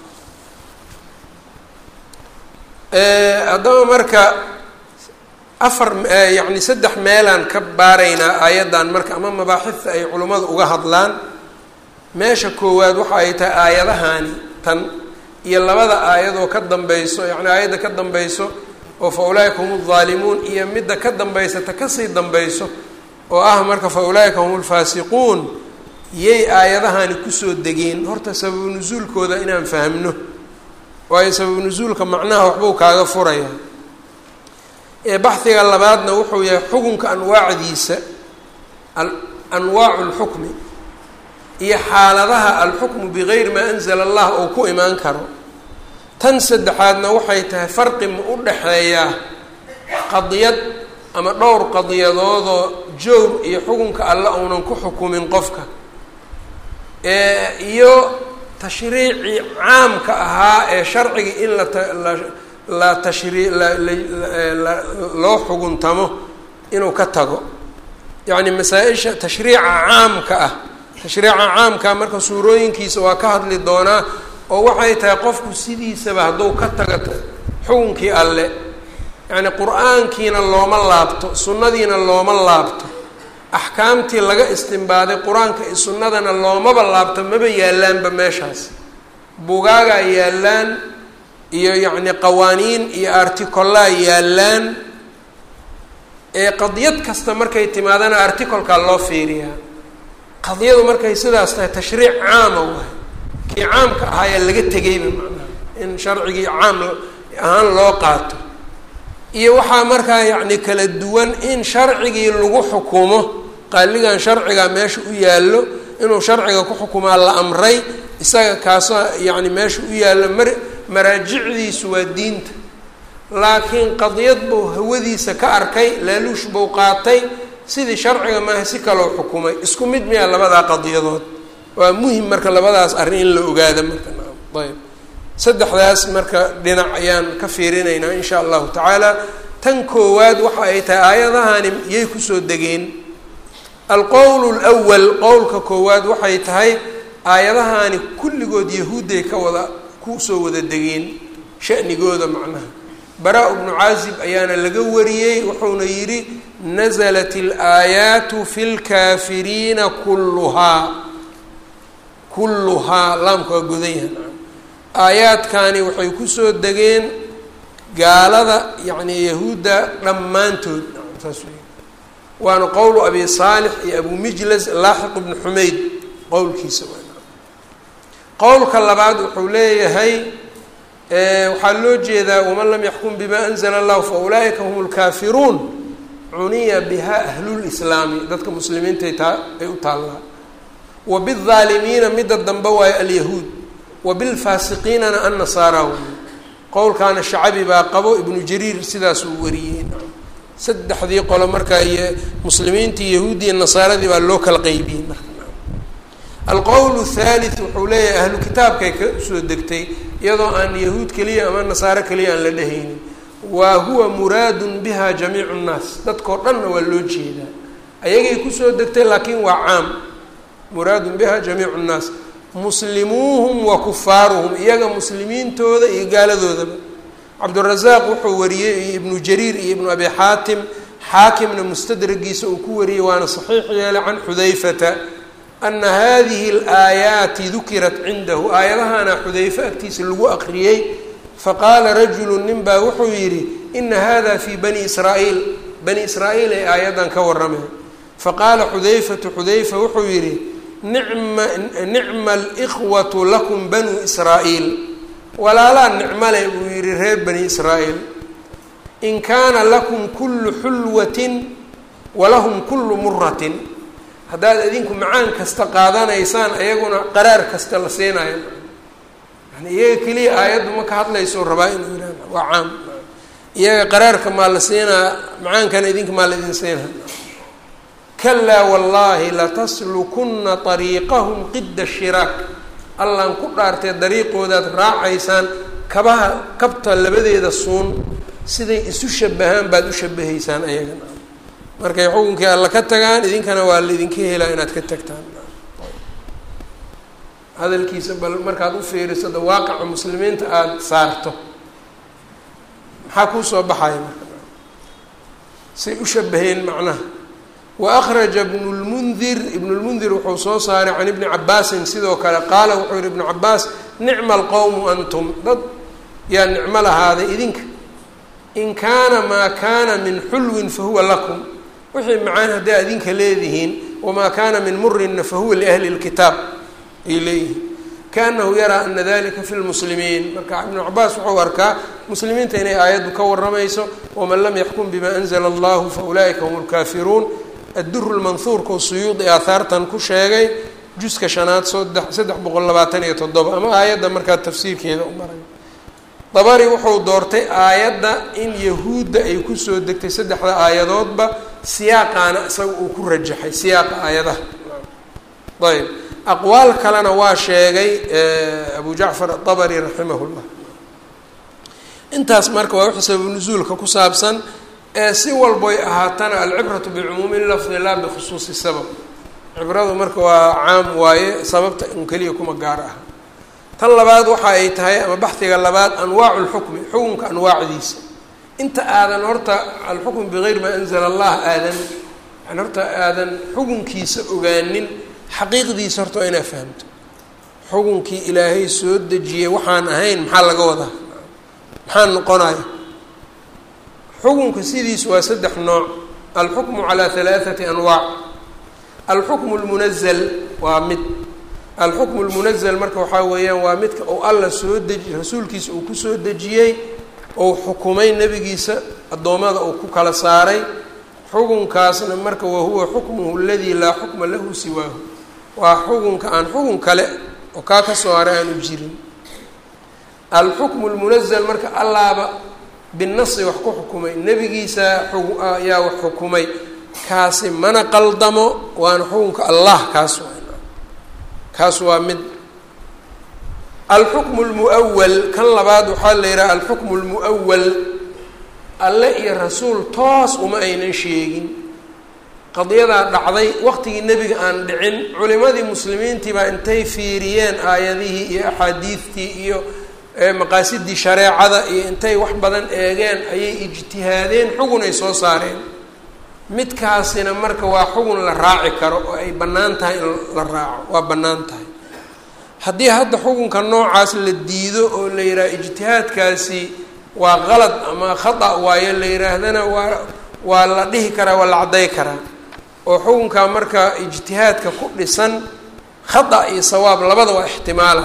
haddaba marka afar yacni saddex meelaan ka baaraynaa aayaddan marka ama mabaaxidta ay culimmadu uga hadlaan meesha koowaad waxa ay tahay aayadahani tan iyo labada aayadoo ka dambayso yacni aayadda ka dambayso oo fa ulaaika hum aldaalimuun iyo midda ka dambaysata kasii dambayso oo ah marka fa ulaa'ika hum lfaasiquun yay aayadahani kusoo degeen horta sababu nusuulkooda inaan fahmno waayo sababu nusuulka macnaha waxbuu kaaga furaya ee baxhiga labaadna wuxuu yahay xukunka anwaacdiisa anwaacu lxukmi iyo xaaladaha alxukmu bigayri maa anzala allah oo ku imaan karo tan saddexaadna waxay tahay farqi ma u dhaxeeyaa qadiyad ama dhowr qadiyadoodoo jowr iyo xukunka alle uunan ku xukumin qofka iyo tashriicii caamka ahaa ee sharciga in la la tashrii loo xuguntamo inuu ka tago yacni masaa-isha tashriica caamka ah tashriica caamka marka suurooyinkiisa waa ka hadli doonaa oo waxay tahay qofku sidiisaba hadduu ka tago xukunkii alle yacni qur-aankiina looma laabto sunnadiina looma laabto axkaamtii laga istimbaaday qur-aanka iyo sunnadana loomaba laabto maba yaallaanba meeshaas bugaagaa yaallaan iyo yacni qawaaniin iyo articolaa yaallaan ee qadiyad kasta markay timaadana articolkaa loo fiiriyaa qadiyadu markay sidaas tahay tashriic caama waay kii caamka ahaayaa laga tegayba macnaha in sharcigii caam ahaan loo qaato iyo waxaa markaa yacni kala duwan in sharcigii lagu xukumo qaaligan sharciga meesha u yaallo inuu sharciga ku xukumaa la amray isaga kaasoo yacni meesha u yaallo mar maraajicdiisu waa diinta laakiin qadiyad buu hawadiisa ka arkay laaluush buu qaatay sidii sharciga maaha si kaloo xukumay isku mid miyaa labadaa qadiyadood waa muhim marka labadaas arrin in la ogaada marka ayb saddexdaas marka dhinac ayaan ka fiirinaynaa insha allahu tacaala tan koowaad waxa ay tahay aayadahani yay kusoo degeen alqowl lwal qowlka koowaad waxay tahay aayadahani kulligood yahuudday ka wada kusoo wada degeen shanigooda macnaha bara- bnu caazib ayaana laga wariyey wuxuuna yidhi naزlat اlaayaatu fi lkaafiriina kulluhaa kulluhaa laamka waa godan yahan aayaadkani waxay kusoo degeen gaalada yacni yahuudda dhammaantood saas wey waana qowlu abi saalix iyo abu mijlas laaxiq bnu xumayd qowlkiisa qowlka labaad wuxuu leeyahay waxaa loo jeedaa waman lam yaxkum bima anzla allahu fa ulaa'ika hum lkaafiruun cuniya biha ahlulislaami dadka muslimiintay taa ay u taallaa wa baalimiina midda dambe waayo alyahuud wa bilfaasiqiinana annasaara wey qowlkaana shacabi baa qabo ibnu jariir sidaasuu wariyey saddexdii qolo markaa iyo muslimiintii yahuudiya nasaaradii baa loo kala qeybiyey marka alqowl thalith wuxuu leeyahay ahlu kitaabkay ka soo degtay iyadoo aan yahuud keliya ama nasaaro keliya aan la dhehaynin wa huwa muraadun biha jamiicu nnaas dadkao dhanna waa loo jeedaa ayagay kusoo degtay laakiin waa caam muraadun biha jamiicu nnaas muslimuuhum wa kufaaruhum iyaga muslimiintooda iyo gaaladoodaba cabdurazaaq wuxuu wariyey iyo ibnu jariir iyo ibnu abi xaatim xaakimna mustadragiisa uu ku wariyey waana saxiix yeelay can xudayfata ana hadihi alaayaati dukirat cindahu aayadahana xudayfe agtiisa lagu aqriyey faqaala rajulu nin baa wuxuu yidhi ina hada fii bani israa'iil bani israa'iil ay aayaddan ka warrameen faqaala xudayfatu xudayfa wuxuu yidhi nicma nicma alikhwatu lakum banuu israa'iil walaalaa nicmale buu yidhi reer bani israa'iil in kaana lakum kullu xulwatin walahum kullu muratin haddaad idinku macaan kasta qaadanaysaan ayaguna qaraar kasta la siinayo yani iyaga keliya aayaddu ma ka hadlayso rabaa inuu yihah waa caam iyaga qaraarka maa la siinaa macaankana idinka maa la idin siinaa kalaa wallaahi lataslukuna ariiqahum qida shiraak allaan ku dhaartee dariiqoodaad raacaysaan kabaha kabta labadeeda suun siday isu shabahaan baad u shabahaysaan ayagana markay xukunkii alla ka tagaan idinkana waa laidinka helaa inaad ka tagtaan hadalkiisa bal markaad u fiiriso da waaqaca muslimiinta aada saarto maxaa kuu soo baxaya marka say u shabaheen macnaha wa akhraja ibnu lmundir ibnu lmundir wuxuu soo saaray can ibni cabaasin sidoo kale qaala wuxuu yihi ibnu cabaas nicma alqowmu antum dad yaa nicmo lahaaday idinka in kaana maa kaana min xulwin fahuwa lakum wixii macaan hadday adinka leedihiin wamaa kaana min murinna fahuwa liahli lkitaab ay leeyihiin kaanahu yaraa ana dalika fi lmuslimiin marka ibnu cabaas wuxuu arkaa muslimiinta inay aayaddu ka waramayso waman lam yaxkum bima anzla allahu fa ulaa'ika hum lkaafiruun adduru lmanhuurkau suyuudi aahaartan ku sheegay juska shanaad sodex saddex boqol labaatan iyo toddoba ama aayadda markaa tafsiirkeeda u maray dabari wuxuu doortay aayadda in yahuudda ay kusoo degtay saddexda aayadoodba siyaaqaana isaga uu ku rajaxay siyaaqa aayadaha ayb aqwaal kalena waa sheegay abu jacfar adabari raximah llah intaas marka waa wixii sababu nusuulka ku saabsan ee si walboy ahaatana alcibratu bicumuumi lafdi laa bikhusuusi sabab cibradu marka waa caam waaye sababta un keliya kuma gaar ah tan labaad waxa ay tahay ama baxdiga labaad anwaacu lxukmi xukunka anwaacdiisa inta aadan horta alxukm bigayri maa anzala allah aadan yani horta aadan xukunkiisa ogaanin xaqiiqdiisa horta waa inaad fahamto xukunkii ilaahay soo dejiyey waxaan ahayn maxaa laga wadaa maxaa noqonaya xukunka sidiisu waa saddex nooc alxukmu calaa halaathati anwaac alxukmu lmunazal waa mid alxukmu lmunazal marka waxaa weeyaan waa midka uu alla soo deji rasuulkiisa uu kusoo dejiyey ou xukumay nebigiisa addoommada uu ku kala saaray xukunkaasna marka wahuwa xukmuhu aladii laa xukma lahu siwaahu waa xukunka aan xukun kale oo kaa ka soo haray aanu jirin alxukmu lmunazal marka allaaba binasi wax ku xukumay nebigiisa ayaa wax xukumay kaasi mana qaldamo waana xukunka allah kaas kaas waa mid alxukmu lmuawal kan labaad waxaa la yidhaha alxukmu lmuawal alle iyo rasuul toos uma aynan sheegin qadiyadaa dhacday waqtigii nebiga aan dhicin culimadii muslimiintii baa intay fiiriyeen aayadihii iyo axaadiidtii iyo maqaasidii shareecada iyo intay wax badan eegeen ayay ijtihaadeen xugun ay soo saareen midkaasina marka waa xugun la raaci karo oo ay bannaan tahay in la raaco waa bannaan tahay haddii hadda xukunka noocaas la diido oo la yidhaha ijtihaadkaasi waa qalad ama khata waayo la yidhaahdana waa waa la dhihi karaa waa la cadday karaa oo xukunkaa marka ijtihaadka ku dhisan khata iyo sawaab labada waa ixtimaala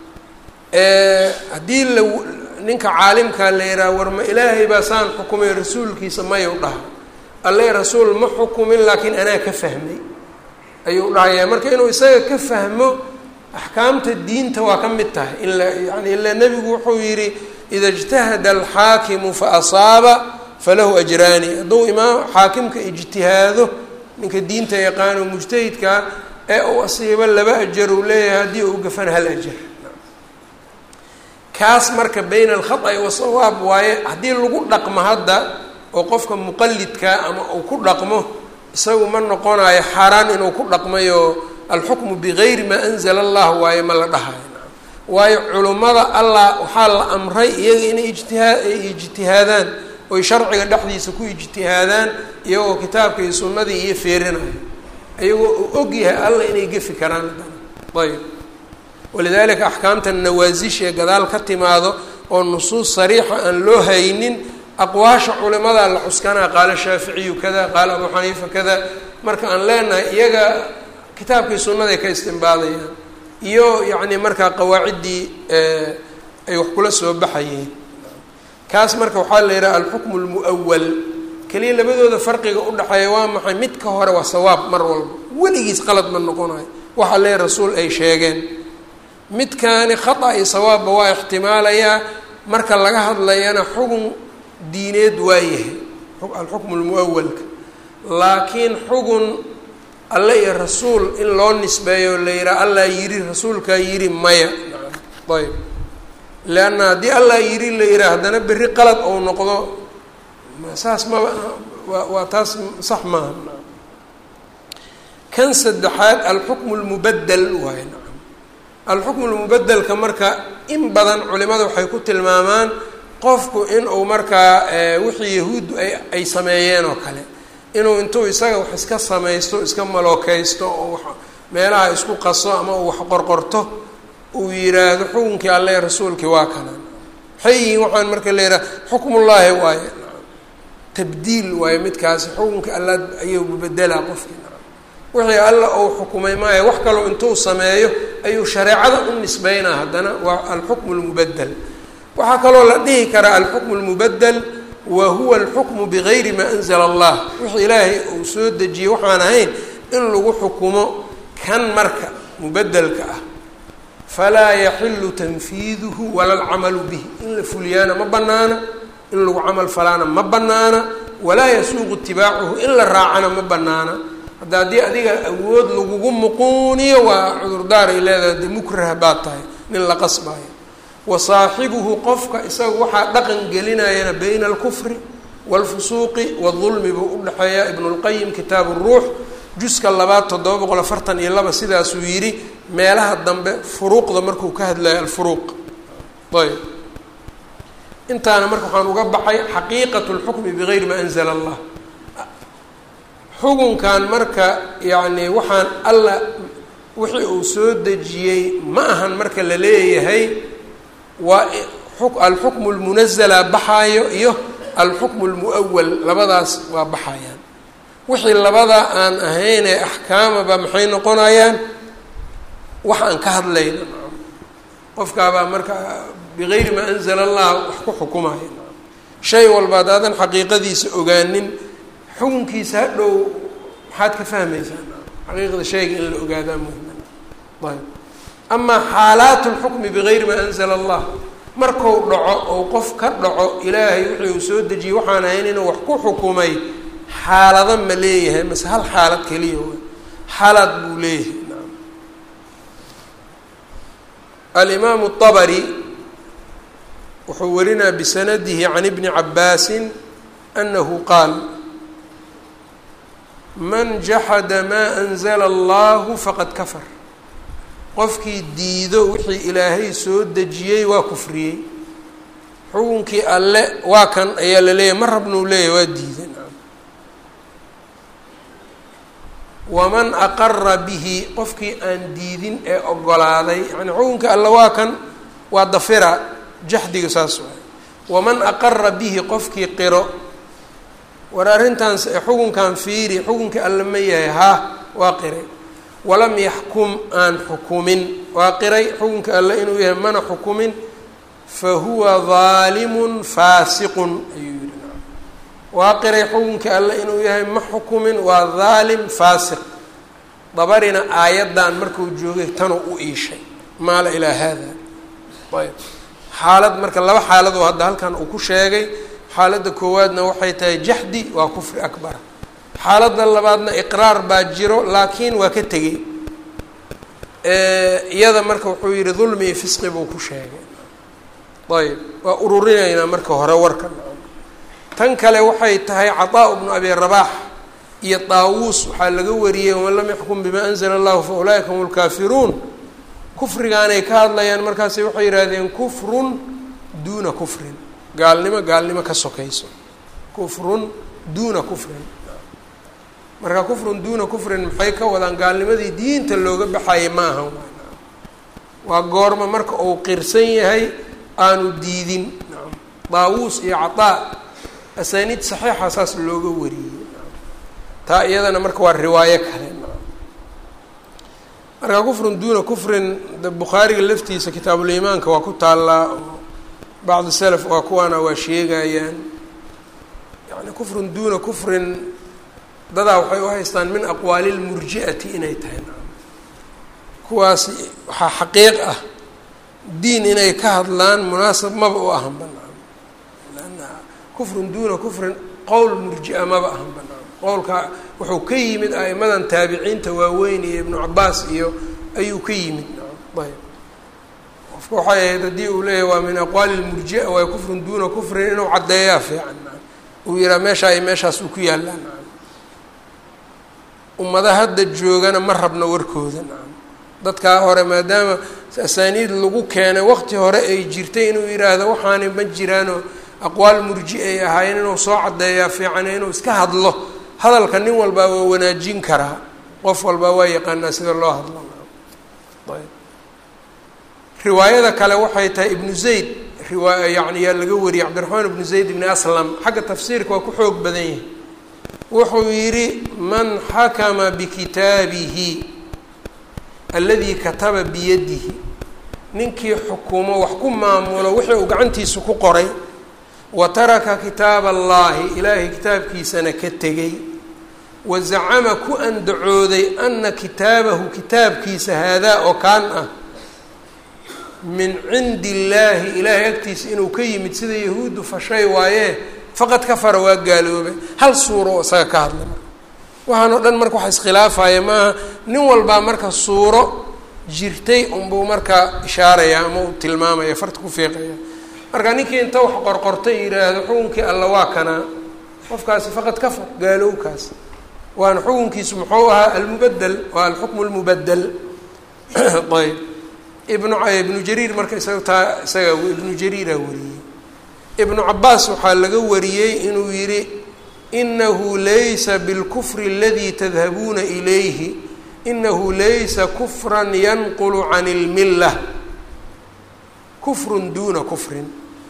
haddii la ninka caalimkaa la yidhaha war ma ilaahay baa saan xukumay rasuulkiisa mayuu dhaha alle rasuul ma xukumin laakiin anaa ka fahmay ayuu dhahayaa marka inuu isaga ka fahmo axkaamta diinta waa ka mid tahay in la yani ila nebigu wuxuu yidhi ida ijtahada alxaakimu fa asaaba falahu ajraani hadduu imaam xaakimka ijtihaado ninka diinta yaqaano mujtahidkaa ee uu asiibo laba ajar uu leeyahay haddii uu gafan hal ajar kaas marka bayna alkhata wasawaab waaye haddii lagu dhaqmo hadda oo qofka muqalidkaa ama uu ku dhaqmo isagu ma noqonayo xaaraan inuu ku dhaqmayo alxukmu bigayri maa anzala allah waaye ma la dhahayo waayo culummada allah waxaa la amray iyaga inay ijtihaa ay ijtihaadaan oy sharciga dhexdiisa ku ijtihaadaan iyagoo kitaabka iyo sunnadii iyo feerinayo iyagoo uu og yahay alla inay gefi karaan ayb walidaalika axkaamta nawaasishae gadaal ka timaado oo nusuus sariixa aan loo haynin aqwaasha culimadaa la xuskanaa qaala shaaficiyu kada qaala abu xaniifa kada marka aan leenahay iyaga kitaabkii sunnaday ka istimbaadayaan iyo yacni markaa qawaaciddii ay wax kula soo baxayeen kaas marka waxaa la yidhaha alxukmu lmu'awal keliya labadooda farqiga udhexeeya waa maxay mid ka hore waa sawaab mar walba weligiis qalad ma noqonayo waxa lee rasuul ay sheegeen midkaani khata iyo sawaabba waa ixtimaalayaa marka laga hadlayana xugun diineed waa yahay alxukmu lmuawalka laakiin xugun alle iyo rasuul in loo nisbeeyo la yihaha allah yidhi rasuulkaa yidhi maya ayb leanna haddii allah yidhi la yihaha haddana berri qalad ou noqdo saas maba waa waa taas sax maaha kan saddexaad alxukmu lmubadel waay nacam alxukmu lmubadelka marka in badan culimada waxay ku tilmaamaan qofku inuu markaa wixii yahuuddu ay ay sameeyeen oo kale inuu intuu isaga wax iska samaysto iska malookeysto oo wax meelaha isku qaso ama uu wax qorqorto uu yidhaahdo xukunkii alle rasuulkii waa kana maxay yihiin waxaan marka la yidhaha xukmullaahi waaye tabdiil waayo midkaasi xukunka alla ayuu bedelaa qofkii wixii alla uu xukumay maayo wax kaloo intuu sameeyo ayuu shareecada u nisbeynaa haddana waa alxukmu lmubadel waxaa kaloo la dhihi karaa alxukmu lmubadel wa huwa alxukmu bigayri maa anzala allah wixii ilaahay uu soo dejiyey waxaan ahayn in lagu xukumo kan marka mubedelka ah falaa yaxilu tanfiiduhu wala alcamalu bihi in la fuliyaana ma banaana in lagu camal falaana ma banaana walaa yasuuqu itibaacuhu in la raacana ma banaana hadda haddii adiga awood lagugu muquuniyo waa cudurdaar ay leedahay dee mukrah baad tahay nin la qasbaayo wa saaxibuhu qofka isaga waxaa dhaqan gelinayana bayna alkufri waalfusuuqi waadulmi buu udhexeeya ibnulqayim kitaabu ruux juska labaad toddoba boqol afartan iyo laba sidaasuu yidhi meelaha dambe furuuqda markuu ka hadlayo alfuruuq ayb intaana marka waxaan uga baxay xaqiiqatu lxukmi bigayri maa anzala allah xukunkan marka yacni waxaan alla wixii uu soo dejiyey ma ahan marka la leeyahay waa alxukmu lmunazala baxaayo iyo alxukmu lmu'awal labadaas waa baxayaan wixii labadaa aan ahaynee axkaamaba maxay noqonayaan wax aan ka hadlayno qofkaabaa marka bigayri maa anzala allah wax ku xukumaya shay walba haddaadan xaqiiqadiisa ogaanin xukunkiisa hadhow maxaad ka fahmaysaa xaqiiqda shayga in la ogaadaa muhima ayb amaa xaalaat lxukmi bigayri maa anzala allah marku dhaco ou qof ka dhaco ilaahay wixii uu soo dejiyey waxaan ahayn inuu wax ku xukumay xaalado ma leeyahay mase hal xaalad keliya wa xaalad buu leeyahay alimaamu الطabri wuxuu warinaa bisanadihi can ibni cabaasin anahu qaal man jaxada maa anzala allahu faqad kafar qofkii diido wixii ilaahay soo dejiyey waa kufriyey xukunkii alle waa kan ayaa la leeyahay ma rabnuu leeyahy waa diiday waman aqara bihi qofkii aan diidin ee ogolaaday yani xukunka alle waa kan waa dafira jaxdiga saas waay waman aqara bihi qofkii qiro war arrintan xukunkan fiiri xukunkii alle ma yahay haa waa qiray walam yaxkum aan xukumin waa qiray xukunka alle inuu yahay mana xukumin fa huwa daalimun faasiqun ayuu yihi waa qiray xukunka alle inuu yahay ma xukumin waa daalim faasiq dabarina aayaddan markuu joogay tanuu u iishay maala ilaa haada ayb xaalad marka laba xaaladoo hadda halkan uu ku sheegay xaaladda koowaadna waxay tahay jaxdi waa kufri akbara xaaladda labaadna iqraar baa jiro laakiin waa ka tegey iyada marka wuxuu yihi dulmi iyo fisqi buu ku sheegay ayb waa ururinaynaa marka hore warkan tan kale waxay tahay cataa bnu abi rabaax iyo daawuus waxaa laga wariyey waman lam yaxkum bima anzla allahu fa ulaa'ika hum lkaafiruun kufrigaanay ka hadlayaan markaasi waxay yidhaahdeen kufrun duuna kufrin gaalnimo gaalnimo ka sokayso kufrun duuna kufrin marka kufrun duuna kufrin maxay ka wadaan gaalnimadii diinta looga baxayay ma ahan waa goorma marka uu qirsan yahay aanu diidin daawuus iyo cataa asaaniid saxiixa saas looga wariyey taa iyadana marka waa riwaayo kale marka kufrun duuna kufrin bukhaariga laftiisa kitaabuliimaanka waa ku taallaa oo bacdi salaf waa kuwaana waa sheegayaan yani kufrun duuna kufrin dadaa waxay u haystaan min aqwaali lmurji'ati inay tahay kuwaas waxaa xaqiiq ah diin inay ka hadlaan munaasab maba u ahan banaan lanna kufrun duuna kufrin qowl murji-a maba ahan banaan qowlka wuxuu ka yimid a'imadan taabiciinta waaweyn iyo ibnu cabaas iyo ayuu ka yimid ayb qofka waxay ahayd haddii uu leeyahy waa min aqwaali lmurji-a waay kufrun duuna kufrin inuu caddeeyaa fiican uu yihaa meeshaa iyo meeshaas uu ku yaallaan ummada hadda joogana ma rabna warkooda dadkaa hore maadaama asaaniid lagu keenay waqti hore ay jirtay inuu yidhaahdo waxaani ma jiraanoo aqwaal murji ay ahaayeen inuu soo caddeeyaa fiicane inuu iska hadlo hadalka nin walbaa waa wanaajin karaa qof walbaa waa yaqaanaa sida loo hadlo ayb riwaayada kale waxay tahay ibnu zayd riwaa yani yaa laga wariyey cabdiraxmaan ibnu zayd ibni aslam xagga tafsiirka waa ku xoog badan yahay wuxuu yidhi man xakama bikitaabihi alladii kataba biyadihi ninkii xukumo wax ku maamulo wixii uu gacantiisa ku qoray wa taraka kitaaba allaahi ilaahay kitaabkiisana ka tegay wa zacama ku andacooday ana kitaabahu kitaabkiisa haadaa oo kaan ah min cindi illaahi ilaahay agtiisa inuu ka yimid sida yahuuddu fashay waayee faqad kafara waa gaaloobay hal suuro oo isaga ka hadlay marka waxaan oo dhan marka waxa iskhilaafaya maaha nin walbaa marka suuro jirtay unbuu markaa ishaaraya ama uu tilmaamaya farta ku fiiqaya marka ninkii inta wax qorqortay yidhaahdo xukunkii alla waa kanaa qofkaasi faqad kafar gaalowkaas waana xukunkiisu muxuu ahaa almubadel waa alxukmu lmubadel ayb ibnu ibnu jariir marka isaga taa isaga ibnu jariira wariyey ibnu cabaas waxaa laga wariyey inuu yidhi inahu laysa bilkufri aladii tadhabuuna ilayhi inahu laysa kufran yanqulu can اlmila kufrun duuna kufrin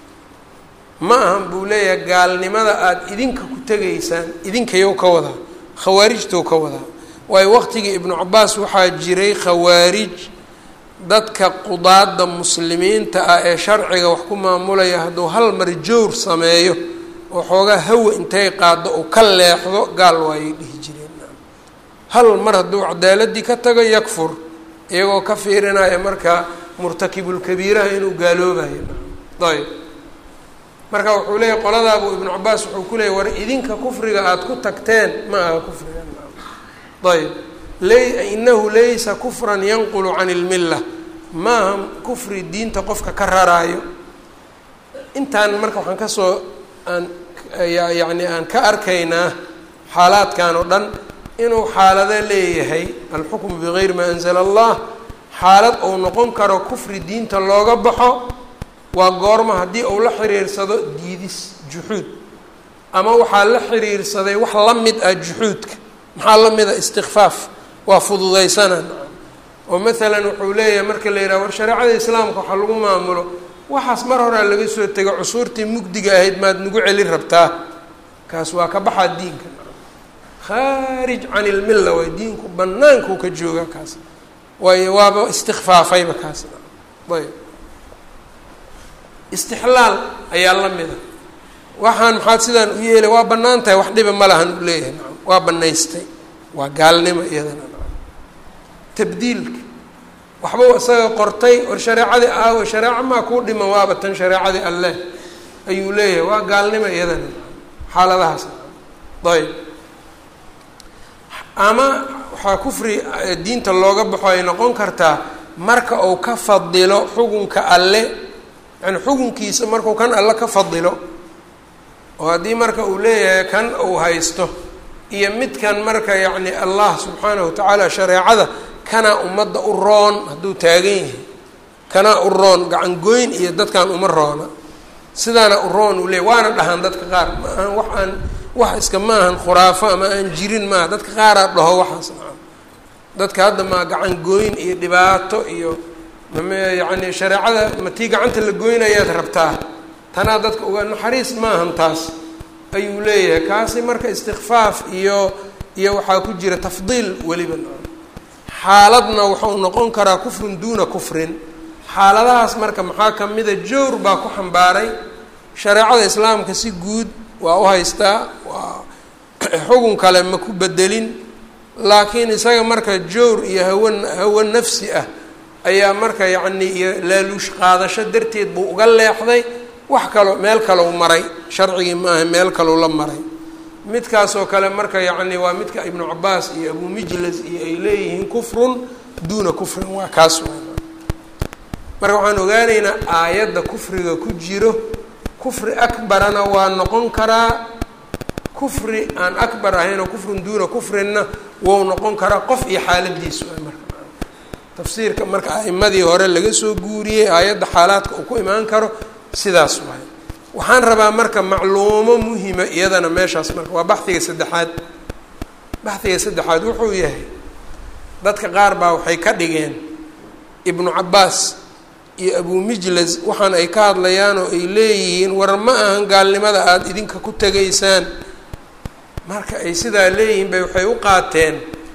ma ahan buu leeyahay gaalnimada aada idinka ku tegaysaan idinkayow ka wadaa khawaarijtow ka wadaa waayo waqtigii ibnu cabaas waxaa jiray khawaarij dadka qudaadda muslimiinta ah ee sharciga wax ku maamulaya hadduu hal mar jowr sameeyo oo xoogaa hawa intay qaaddo uu ka leexdo gaal waayay dhihi jireen hal mar hadduu cadaaladii ka tago yakfur iyagoo ka fiirinaya marka murtakibulkabiiraha inuu gaaloobayo ayb marka wuxuu leeyahy qoladaabuu ibnu cabaas wuxuu ku leeyay war idinka kufriga aada ku tagteen ma aha kufriga ayb inahu laysa kufran yanqulu can ilmilla maaha kufri diinta qofka ka raraayo intaan marka waxaan kasoo aan yani aan ka arkaynaa xaalaadkan oo dhan inuu xaalado leeyahay alxukmu bigayri maa anzala allah xaalad uu noqon karo kufri diinta looga baxo waa goorma haddii uu la xiriirsado diidis juxuud ama waxaa la xiriirsaday wax la mid ah juxuudka maxaa la mid a istikfaaf waa fududaysanaan oo maalan wuxuu leeyahay marka la yidhaha war shareecada islaamka waxaa lagu maamulo waxaas mar horaa laga soo tego cusuurtii mugdiga ahayd maad nagu celin rabtaa kaas waa ka baxaa diinka khaarij can ilmilla waay diinku bannaankuu ka jooga kaas waayo waaba istikfaafayba kaas ayb istixlaal ayaa la mida waxaan maxaad sidaan u yeelay waa bannaan tahay wax dhiba ma lahan u leeyahay nacam waa bannaystay waa gaalnimo iyadana nacam tabdiilka waxbau isaga qortay war shareecadii aawo shareeco maa kuu dhiman waaba tan shareecadii alleh ayuu leeyahay waa gaalnimo iyadana nacam xaaladahaas nacam ayb ama waxaa kufri diinta looga baxo ay noqon kartaa marka uu ka fadilo xukunka alle yani xukunkiisa markuu kan alle ka fadilo oo haddii marka uu leeyahay kan uu haysto iyo midkan marka yacni allah subxaanahu watacaala shareecada kanaa ummadda u roon hadduu taagan yahay kanaa u roon gacangoyn iyo dadkan uma roona sidaana u roon uu leeyahy waana dhahaan dadka qaar ma ahan wax aan wax iska ma ahan khuraafo ama aan jirin maaha dadka qaaraa dhaho waxaas nacam dadka hadda maa gacangooyn iyo dhibaato iyo yani shareecada ma tii gacanta la goynayaad rabtaa tanaa dadka uga naxariis maahan taas ayuu leeyahay kaasi marka istikfaaf iyo iyo waxaa ku jira tafdiil weliba xaaladna wuxuu noqon karaa kufrun duuna kufrin xaaladahaas marka maxaa kamida jowr baa ku xambaaray shareecada islaamka si guud waa u haystaa waa xugun kale ma ku bedelin laakiin isaga marka jowr iyo hawa hawo nafsi ah ayaa marka yacni iyo laaluush qaadasho darteed buu uga leexday wax kaloo meel kalou maray sharcigii maaha meel kalou la maray midkaasoo kale marka yacni waa midka ibnu cabaas iyo abu mijlas iyo ay leeyihiin kufrun duuna kufrin waa kaas marka waxaan ogaanaynaa aayadda kufriga ku jiro kufri akbarana waa noqon karaa kufri aan akbar ahayn oo kufrun duuna kufrinna wou noqon karaa qof iyo xaaladiisu a marka tafsiirka marka a'imadii hore laga soo guuriyey aayadda xaalaadka uu ku imaan karo sidaas waay waxaan rabaa marka macluumo muhima iyadana meeshaas marka waa baxiga saddexaad baxiga saddexaad wuxuu yahay dadka qaar baa waxay ka dhigeen ibnu cabaas iyo abumijlas waxaan ay ka hadlayaan oo ay leeyihiin war ma ahan gaalnimada aada idinka ku tegaysaan marka ay sidaa leeyihiin bay waxay u qaateen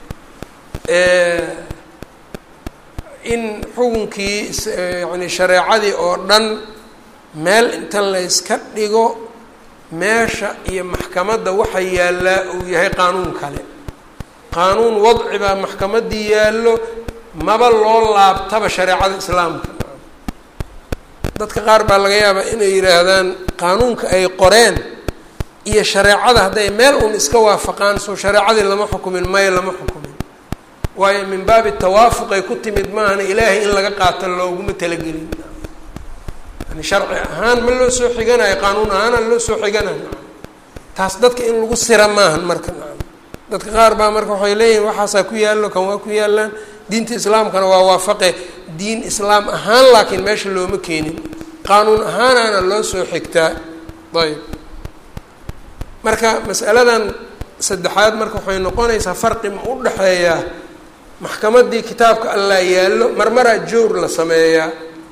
in xukunkii yani shareecadii oo dhan meel inta la yska dhigo meesha iyo maxkamadda waxa yaallaa uu yahay qaanuun kale qaanuun wadci baa maxkamaddii yaallo maba loo laabtaba shareecada islaamka dadka qaar baa laga yaabaa inay yidhaahdaan qaanuunka ay qoreen iyo shareecada hadday meel uun iska waafaqaan soo shareecadii lama xukumin maya lama xukumin waayo min baabi tawaafuqay ku timid maahana ilaahay in laga qaato looguma talagelin yani sharci ahaan ma loo soo xiganayo qaanuun ahaana loo soo xiganayo taas dadka in lagu sira maahan marka dadka qaar baa marka waxay leeyihin waxaasaa ku yaallo kan waa ku yaallaan diinta islaamkana waa waafaqe diin islaam ahaan laakiin meesha looma keenin qaanuun ahaanaana loo soo xigtaa ayb marka masaladan saddexaad marka waxay noqonaysaa farqi ma u dhexeeyaa maxkamaddii kitaabka allaa yaallo marmaraa jowr la sameeyaa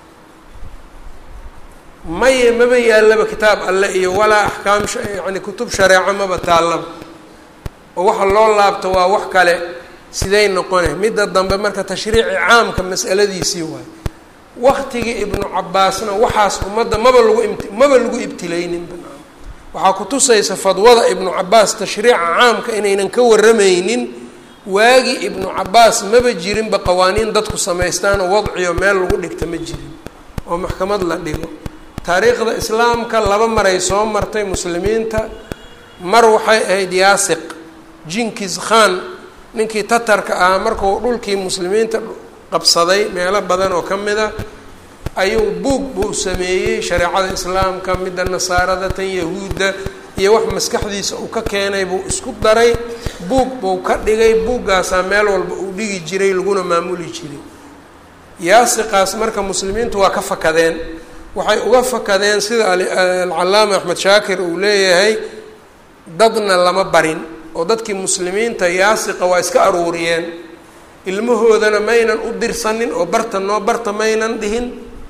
maye maba yaallaba kitaab alle iyo walaa axkaam yani kutub shareeco maba taallaba oo waxa loo laabto waa wax kale siday noqone midda dambe marka tashriici caamka mas'aladiisii waay waktigii ibnu cabaasna waxaas ummadda maba lagu imt maba lagu ibtilaynin waxaa kutusaysa fadwada ibnu cabaas tashriica caamka inaynan ka waramaynin waagii ibnu cabaas maba jirinba qawaaniin dadku samaystaan oo wadciyo meel lagu dhigta ma jirin oo maxkamad la dhigo taariikhda islaamka laba maray soo martay muslimiinta mar waxay ahayd yaasiq jinkis khan ninkii tatarka ahaa markuu dhulkii muslimiinta qabsaday meelo badan oo ka mid a ayuu buug buu sameeyey shareecada islaamka midda nasaarada tan yahuudda iyo wax maskaxdiisa uu ka keenay buu isku daray buug buu ka dhigay buuggaasaa meel walba uu dhigi jiray laguna maamuli jiray yaasiqaas marka muslimiintu waa ka fakadeen waxay uga fakadeen sida alcalaama axmed shaakir uu leeyahay dadna lama barin oo dadkii muslimiinta yaasiqa waa iska aruuriyeen ilmahoodana maynan u dirsanin oo barta noo barta maynan dhihin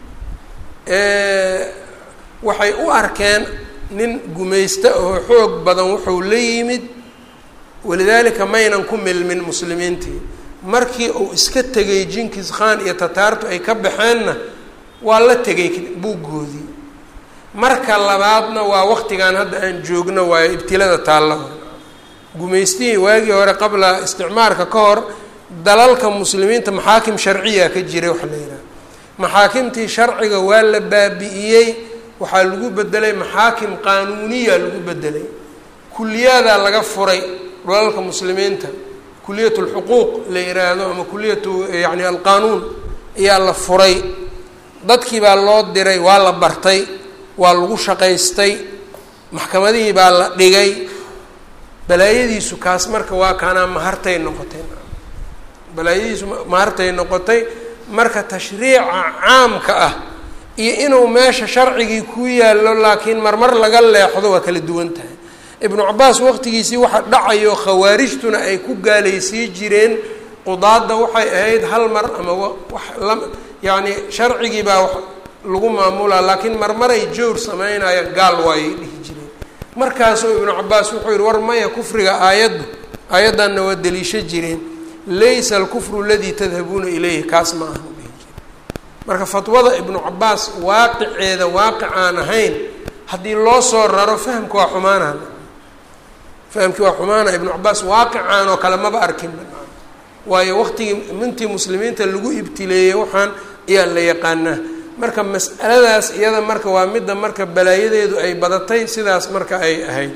waxay u arkeen nin gumaysta oo xoog badan wuxuu la yimid walidaalika maynan ku milmin muslimiintii markii uu iska tegay jinkis khan iyo tataartu ay ka baxeenna waa la tegay buuggoodii marka labaadna waa waqtigan hadda aan joogno waayo ibtilada taalla gumaystihii waagii hore qabla isticmaarka ka hor dalalka muslimiinta maxaakim sharciya ka jiray waxa la yidhaha maxaakimtii sharciga waa la baabi'iyey waxaa lagu bedelay maxaakim qaanuuniya lagu bedelay kuliyadaa laga furay dalalka muslimiinta kuliyat lxuquuq la yiraahdo ama kuliyatu yani alqaanuun ayaa la furay dadkii baa loo diray waa la bartay waa lagu shaqaystay maxkamadihii baa la dhigay balaayadiisu kaas marka waa kaanaa mahartay noqotay balaayadiisu mahartay noqotay marka tashriica caamka ah iyo inuu meesha sharcigii ku yaallo laakiin marmar laga leexdo waa kala duwan tahay ibnu cabaas waqtigiisii waxa dhacayo khawaarijtuna ay ku gaalaysii jireen qudaadda waxay ahayd hal mar ama wax la yacni sharcigii baa wax lagu maamulaa laakiin marmaray jowr sameynaya gaal waayay dhihi jireen markaasuu ibnu cabaas wuxuu yihi war maya kufriga aayaddu aayaddanna waa deliisho jireen laysa alkufru aladii tadhabuuna ilayhi kaas ma ahan dhihi jire marka fatwada ibnu cabaas waaqiceeda waaqic aan ahayn haddii loo soo raro fahamka waa xumaana fahamkii waa xumaana ibnu cabaas waaqicaan oo kale maba arkin waayo waqtigii mintii muslimiinta lagu ibtileeyey waxaan ayaa la yaqaanaa marka mas'aladaas iyada marka waa midda marka balaayadeedu ay badatay sidaas marka ay ahayd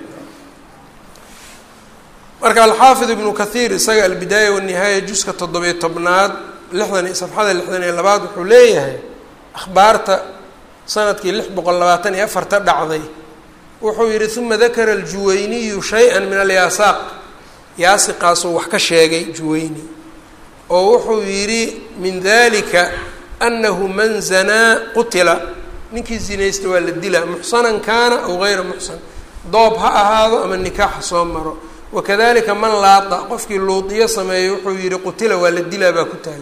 marka alxaafid ibnu kathiir isaga albidaaya wanihaaya juska toddobiyo tobnaad lixdan iyo safxada lixdan iyo labaad wuxuu leeyahay akhbaarta sanadkii lix boqol labaatan iyo afarta dhacday wuxuu yihi uma dakara aljuwayniyu shay-an min alyaasaaq yaasiqaasuu wax ka sheegay juwayni oo wuxuu yidhi min dalika anahu man zanaa qutila ninkii zinaysta waa la dilaa muxsanan kaana aw gayra muxsan doob ha ahaado ama nikaaxa soo maro wakadalika man laada qofkii luudiyo sameeyo wuxuu yihi qutila waa la dilaa baa ku taalla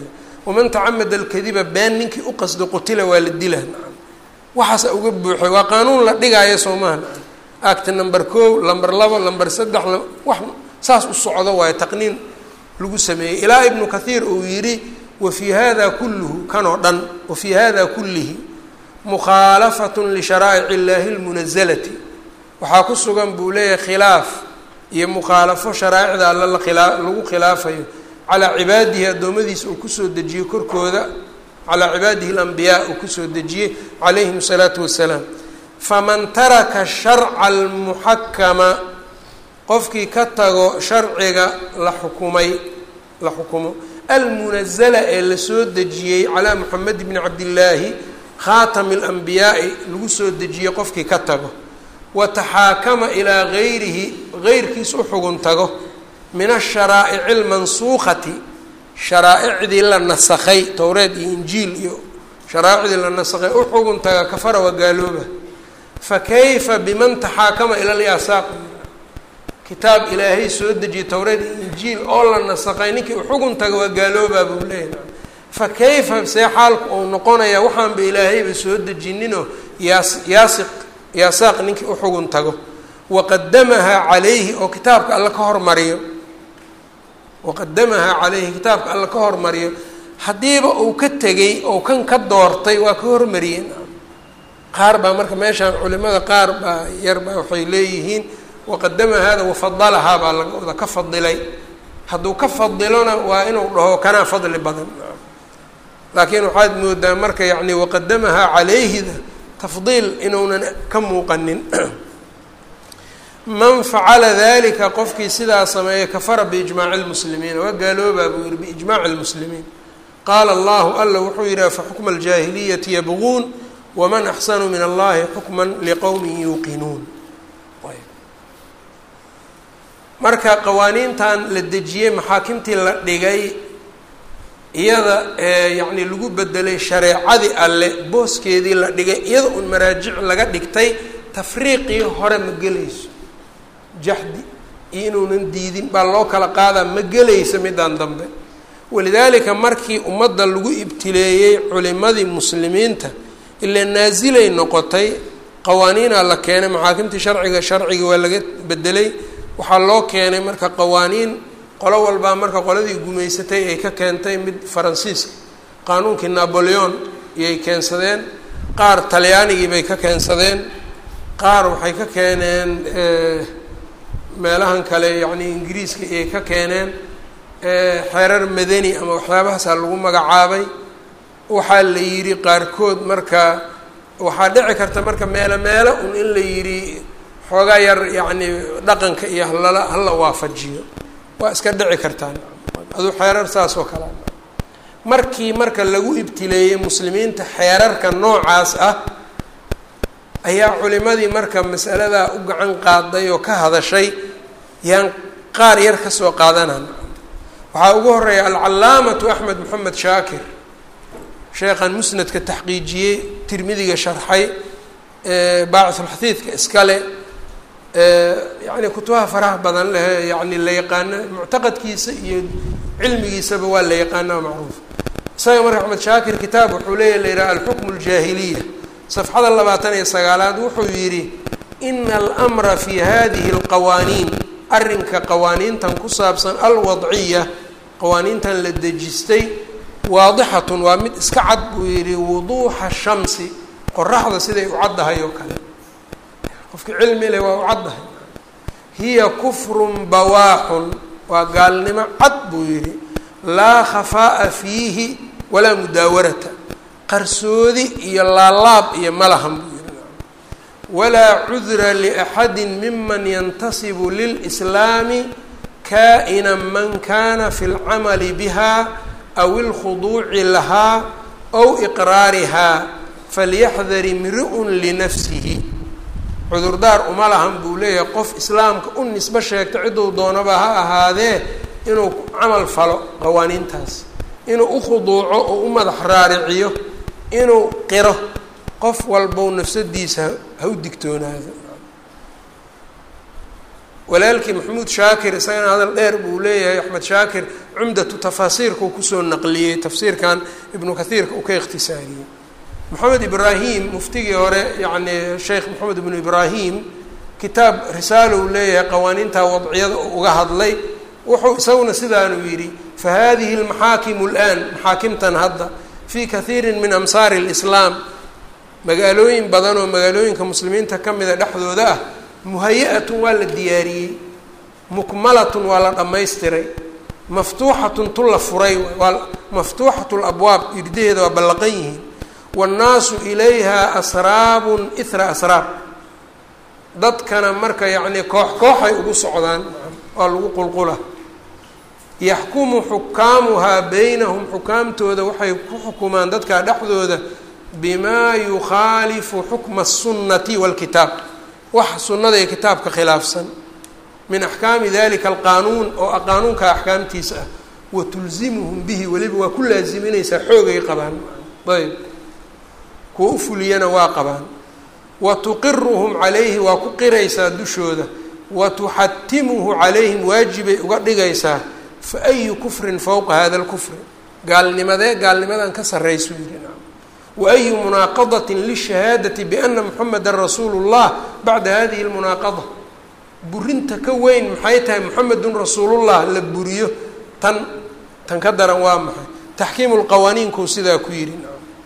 waman tacamada alkadiba been ninkii u qasdo qutila waa la dila waxaasa uga buuxay waa qaanuun la dhigaayo soo maha acti number kow lamber labo lamber saddex wax saas u socdo waayo taqniin lagu sameeyey ilaa ibnu kathiir uu yidhi wa fii hada kulluhu kan oo dhan wa fii hada kullihi mukhaalafatun lisharaa'ic illaahi lmunazalati waxaa ku sugan buu leeyahay khilaaf iyo mukhaalafo sharaa'icda alla lakilaa lagu khilaafayo calaa cibaadihi addoommadiisa uu kusoo dejiyey korkooda calaa cibaadihi alambiyaa uu kusoo dejiyey calayhim asalaatu wassalaam faman taraka sharca almuxakama qofkii ka tago sharciga la xukumay la xukumo almunazala ee lasoo dejiyey calaa moxamed bni cabdillaahi khaatami alanbiyaai lagu soo dejiyey qofkii ka tago wa taxaakama ilaa gayrihi geyrkiis u xugun tago min asharaa'ici almansuukhati sharaa'icdii la nasakhay towreed iyo injiil iyo sharaa'icdii la nasakhay u xugun taga kafara waa gaalooba fa kayfa biman taxaakama ila lyasaaq kitaab ilaahay soo dejiyey towreed iyo injiil oo la nasakhay ninkii u xugun taga waa gaaloobaa buu leeyahy fa kayfa see xaalku uu noqonayaa waxaanba ilaahayba soo dejininoo yaas yaasiq yaasaaq ninkii u xugun tago waqadamahaa calayhi oo kitaabka alla ka hormariyo waqadamahaa calayhi kitaabka alla ka hormariyo haddiiba uu ka tegey oo kan ka doortay waa ka hormariyeen qaar baa marka meeshaan culimada qaar baa yar baa waxay leeyihiin waqadama hada wafadalahaa baa laga wada ka fadilay hadduu ka fadilona waa inuu dhaho kanaa fadli badan laakiin waxaad moodaa marka yacni waqadamahaa calayhida tafdiil inuunan ka muuqanin man facala dalika qofkii sidaa sameeya kafara biijmaaci lmuslimiin waa gaaloobaa buu yihi biijmaaci lmuslimiin qaala allahu alla wuxuu yidhi afa xukma aljaahiliyati yabquun waman axsanu min allahi xukman liqowmin yuuqinuun marka qawaaniintan la dejiyey maxaakimtii la dhigay iyada yacni lagu bedelay shareecadii alle booskeedii la dhigay iyada un maraajic laga dhigtay tafriiqii hore ma gelayso jaxdi iyo inuunan diidin baa loo kala qaadaa ma gelaysa midaan dambe walidaalika markii ummadda lagu ibtileeyey culimadii muslimiinta ilaa naasilay noqotay qawaaniinaa la keenay maxaakimtii sharciga sharciga waa laga bedelay waxaa loo keenay marka qawaaniin qolo walbaa marka qoladii gumaysatay ay ka keentay mid faransiiska qaanuunkii naboleon iyay keensadeen qaar talyaanigii bay ka keensadeen qaar waxay ka keeneen meelahan kale yacni ingiriiska iyay ka keeneen xeerar madani ama waxyaabahaasaa lagu magacaabay waxaa la yidhi qaarkood marka waxaa dhici karta marka meelo meelo un in la yidhi xoogaa yar yacni dhaqanka iyo halala hala waafajiyo waa iska dhici kartaan aduu xeerar saas oo kale markii marka lagu ibtileeyey muslimiinta xeerarka noocaas ah ayaa culimadii marka masaladaa u gacan qaaday oo ka hadashay yaan qaar yar ka soo qaadanana waxaa ugu horeeya alcalaamatu axmed moxamed shaakir sheekhan musnadka taxqiijiyey tirmidiga sharxay baacisulxadiidka iskale yani kutubaha faraha badan leh yani la yaqaano muctaqadkiisa iyo cilmigiisaba waa la yaqaana macruuf isaga marka axmed shaakir kitaab wuxuu leeya la yidhaha alxukmu ljaahiliya safxada labaatan iyo sagaalaad wuxuu yidhi ina almra fi hadihi alqawaaniin arrinka qawaaniintan ku saabsan alwadciya qawaaniintan la dejistay waadixatun waa mid iska cad buu yidhi wuduuxa shamsi qoraxda siday u caddahay oo kale qofki cilmi leh waa u caddahay hiya kufrun bawaaxun waa gaalnimo cad buu yidhi laa khafaa'a fiihi walaa mudaawarata qarsoodi iyo laalaab iyo malahan buu yidhi walaa cudra liaxadi miman yantasibu lilslaami kaa'ina man kana fi lcamali biha aw ilkhuduuci lahaa ow iqraarihaa falyaxdar imri'un linafsihi cudurdaar uma lahan buu leeyahay qof islaamka u nisbo sheegto cidduu doonaba ha ahaadee inuu camal falo qawaaniintaas inuu u khuduuco oo u madax raariciyo inuu qiro qof walbow nafsadiisa ha u digtoonaado walaalkii maxamuud shaakir isagana hadal dheer buu leeyahay axmed shaakir cumdatu tafaasiirka uu kusoo naqliyey tafsiirkan ibnu kathiirka uu ka ikhtisaariyey moxamed ibraahim muftigii hore yacni sheekh moxamed ibnu ibraahim kitaab risaalo uu leeyahay qawaaniinta wadciyada uga hadlay wuxuu isaguna sidaanuu yidhi fa hadihi almaxaakimu اlآan maxaakimtan hadda fii kathiiri min amsaari اlislaam magaalooyin badan oo magaalooyinka muslimiinta ka mida dhexdooda ah muhaya-atun waa la diyaariyey mukmalatun waa la dhammaystiray maftuuxatun tu la furay waa maftuuxatu labwaab irdaheeda waa ballaqan yihiin waannaasu ilayha asraabun ithra asraab dadkana marka yacnii koox kooxay ugu socdaan waa lagu qulqula yaxkumu xukaamuhaa beynahum xukaamtooda waxay ku xukumaan dadka dhexdooda bimaa yukhaalifu xukma الsunnati wاlkitaab wax sunnada iyo kitaabka khilaafsan min axkaami dalika alqaanuun oo qaanuunka axkaamtiisa ah wa tulzimuhum bihi weliba waa ku laaziminaysaa xoogay qabaan ayb kuwa u fuliyana waa qabaan wa tuqiruhum calayhi waa ku qiraysaa dushooda wa tuxatimuhu calayhim waajibay uga dhigaysaa fa ayu kufrin fowqa hada lkufri gaalnimadee gaalnimadan ka sarraysu yidhi waayu munaaqadatin lishahaadati biana muxameda rasuulu llah bacda hadihi lmunaaqada burinta ka weyn maxay tahay muxamedun rasuulullah la buriyo tan tan ka daran waa maxay taxkiimu lqawaaniinkuu sidaa ku yidhi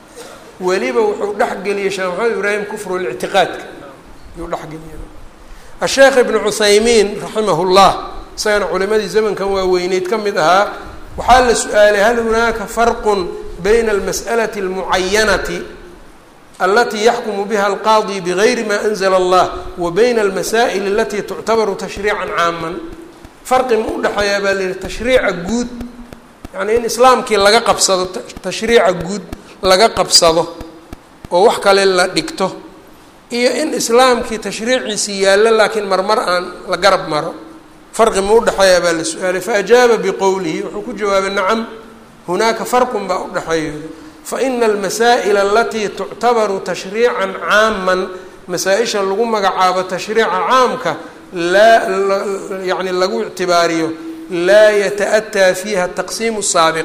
weliba wuxuu dhexgeliyey sheekh maxamed ibraahim kufru lictiqaadka yuu dhexgeliya asheekh ibnu cuthaymiin raximah llah isagana culimadii zamankan waaweyneyd ka mid ahaa waxaa la su-aalay hal hunaaka farqun bayna almas'alati almucayanati alatii yaxkumu biha alqaadi bigayri ma anzla allah wa bayna almasaa'il alatii tuctabaru tashriican caaman farqi ma udhexeeyaa baa la yihi tashriica guud yacnii in islaamkii laga qabsado tashriica guud laga qabsado oo wax kale la dhigto iyo in islaamkii tashriiciisii yaallo laakiin marmar aan la garab maro farqi ma udhexeeyaa baa la su-aalay faajaaba biqowlihi wuxuu ku jawaabay nacam hunaaka farqun baa udhexeeya faina almasaa'ila alatii tuctabaru tashriican caaman masaa-isha lagu magacaabo tashriica caamka laa yani lagu ictibaariyo laa yata-ataa fiiha taqsiimu saabiq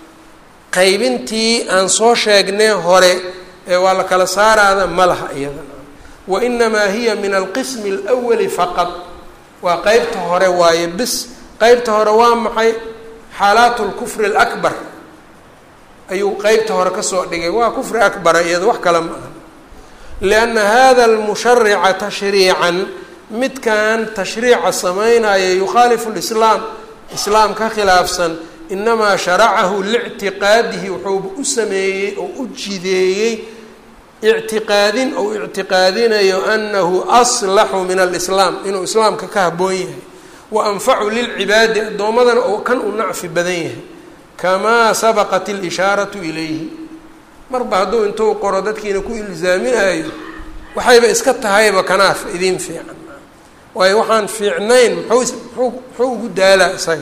qaybintii aan soo sheegnay hore ee waa la kala saaraada ma laha iyada wa inamaa hiya min alqismi alwali faqad waa qeybta hore waaye bis qeybta hore waa maxay xaalaat lkufri alakbar ayuu qeybta hore kasoo dhigay waa kufri akbara iyado wax kale ma aha lianna hada almusharica tashriican midkan tashriica samaynaya yukhaalifu lislaam islaam ka khilaafsan inamaa sharacahu lictiqaadihi wuxuuba u sameeyey oo u jideeyey ictiqaadin ou ictiqaadinayo anahu aslaxu min alislaam inuu islaamka ka haboon yahay wa anfacu lilcibaadi addoommadana oo kan u nacfi badan yahay kamaa sabaqat ilishaaratu ilayhi marba hadduu intuu qoro dadkiina ku ilzaaminayo waxayba iska tahayba kanaaf idiin fiican waayo waxaan fiicnayn muxuu muu muxuu ugu daalaa isaga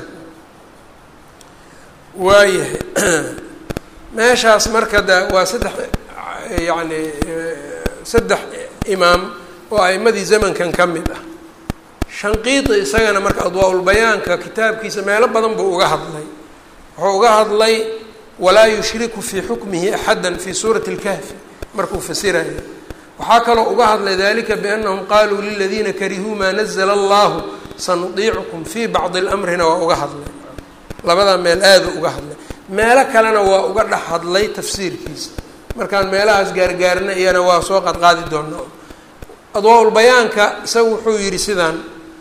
waayahay meeshaas marka da waa saddex yacni saddex imaam oo a'imadii zamankan ka mid ah shanqiiti isagana marka adwaa-ulbayaanka kitaabkiisa meelo badan buu uga hadlay wuxuu uga hadlay walaa yushriku fii xukmihi axada fii suurati اlkahfi markuu fasirayo waxaa kaloo uga hadlay dalika biannahum qaluu liladiina karihuu maa nazla allahu sanudiicukum fii bacdi اlamrina waa uga hadlay labadaa meel aada uga hadlay meelo kalena waa uga dhex hadlay tafsiirkiisa markaan meelahaas gaargaarna iyana waa soo qadqaadi doonaa adwaa-ulbayaanka isaga wuxuu yidhi sidaan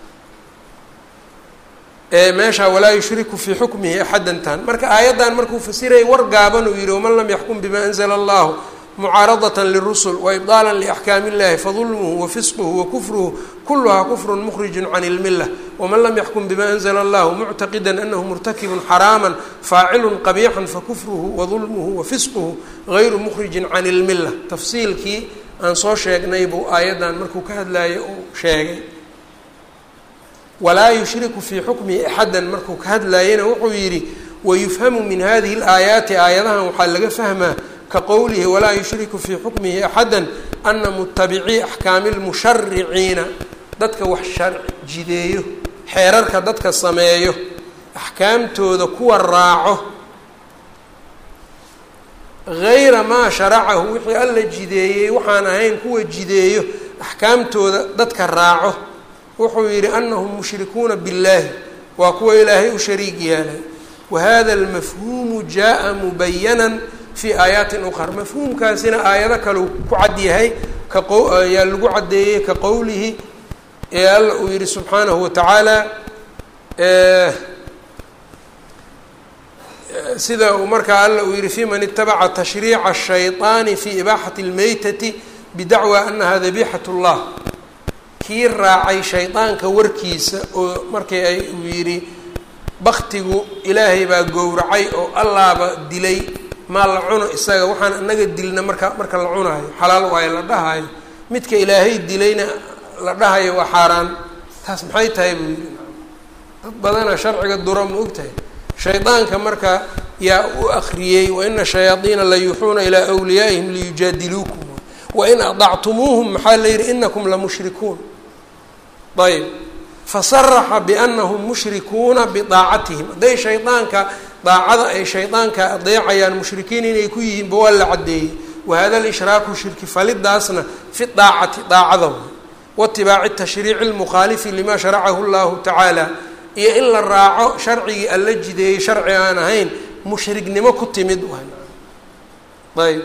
meesha walaa yushriku fii xukmihi axadantan marka aayaddan markuu fasirayay war gaaban uu yihi waman lam yaxkum bima anzla allahu mucaaradata lirusul waibdaala liaxkaami illahi fadulmuhu wafisquhu wakufruhu kuluhaa kufru mukhriju can ilmila waman lam yaxkum bima anzla allahu muctaqida anahu murtakibun xaraama faacilun qabixan fakufruhu wadulmuhu wafisquhu gayru mukhrijin can ilmila tafsiilkii aan soo sheegnay buu aayaddan markuu ka hadlayo uu sheegay walaa yushriku fii xukmihi axadan markuu ka hadlaayana wuxuu yidhi wayufhamu min hadihi اlaayaati aayadahan waxaa laga fahmaa ka qowlihi walaa yushriku fii xukmihi axada ana mutabicii axkaami lmushariciina dadka wax sharci jideeyo xeerarka dadka sameeyo axkaamtooda kuwa raaco gayra maa sharacahu wixii alla jideeyey waxaan ahayn kuwa jideeyo axkaamtooda dadka raaco wuxuu yidhi anahum mushrikuuna billaahi waa kuwa ilaahay u shariig yeelay wa hada almafhuumu jaa mubayanan fii aayaatin uqar mafhuumkaasina aayado kale uu ku cad yahay kayaa lagu caddeeyey ka qowlihi ee alla uu yihi subxaanahu watacaala sida uu markaa alla uu yihi fi man itabaca tashriica الshayطaani fi ibaaxati اlmeytati bidacwa anaha dabixat اllah kii raacay shaydaanka warkiisa oo markii ay uu yidhi baktigu ilaahay baa gowracay oo allaaba dilay maa la cuno isaga waxaan inaga dilna marka marka la cunaayo xalaal waayo la dhahayo midka ilaahay dilayna la dhahayo waa xaaraan taas maxay tahay buu yidhi dad badana sharciga dura ma og tahay shaydaanka marka yaa u akriyey waina shayaadiina la yuuxuuna ilaa wliyaa'ihim liyujaadiluukum wain adactumuuhum maxaa la yidhi inakum lamushrikuun ayb fasaraxa bianahum mushrikuuna bidaacatihim hadday shaydaanka daacada ay shaydaanka adeecayaan mushrikiin inay ku yihiinba waa la caddeeyey wahada lishraaku shirki falidaasna fi daacati daacada waitibaaci tashriici lmukhaalifi lima sharacahu llahu tacaala iyo in la raaco sharcigii alla jideeyey sharci aan ahayn mushriknimo ku timid ayb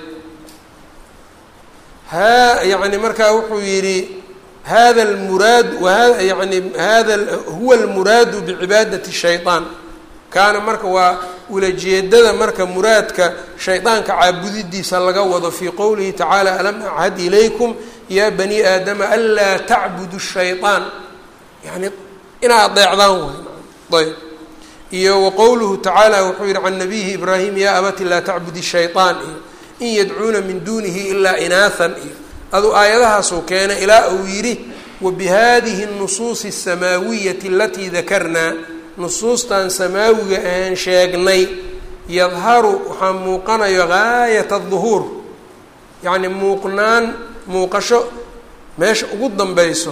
ha yani markaa wuxuu yidhi hada lmuraad waha yani hada huwa almuraadu bicibaadati shayطaan kaana marka waa ulajeedada marka muraadka shaydaanka caabudidiisa laga wado fii qowlihi tacaala alam achad ilaykum ya bani aadama anlaa tacbudu shayطaan yani inaa adeecdaan way ayb iyo waqowluhu tacaala wuxuu yihi can nabiyihi ibraahim ya abati laa tacbudi shayطaan iyo in yadcuuna min dunihi ilaa inaahan iyo aduu aayadahaasuu keenay ilaa uu yidhi wabihadihi الnusuusi الsamaawiyati alatii dakarnaa nusuustan samaawiga aan sheegnay yadharu waxaa muuqanayo gaayat الظuhuur yacni muuqnaan muuqasho meesha ugu danbeyso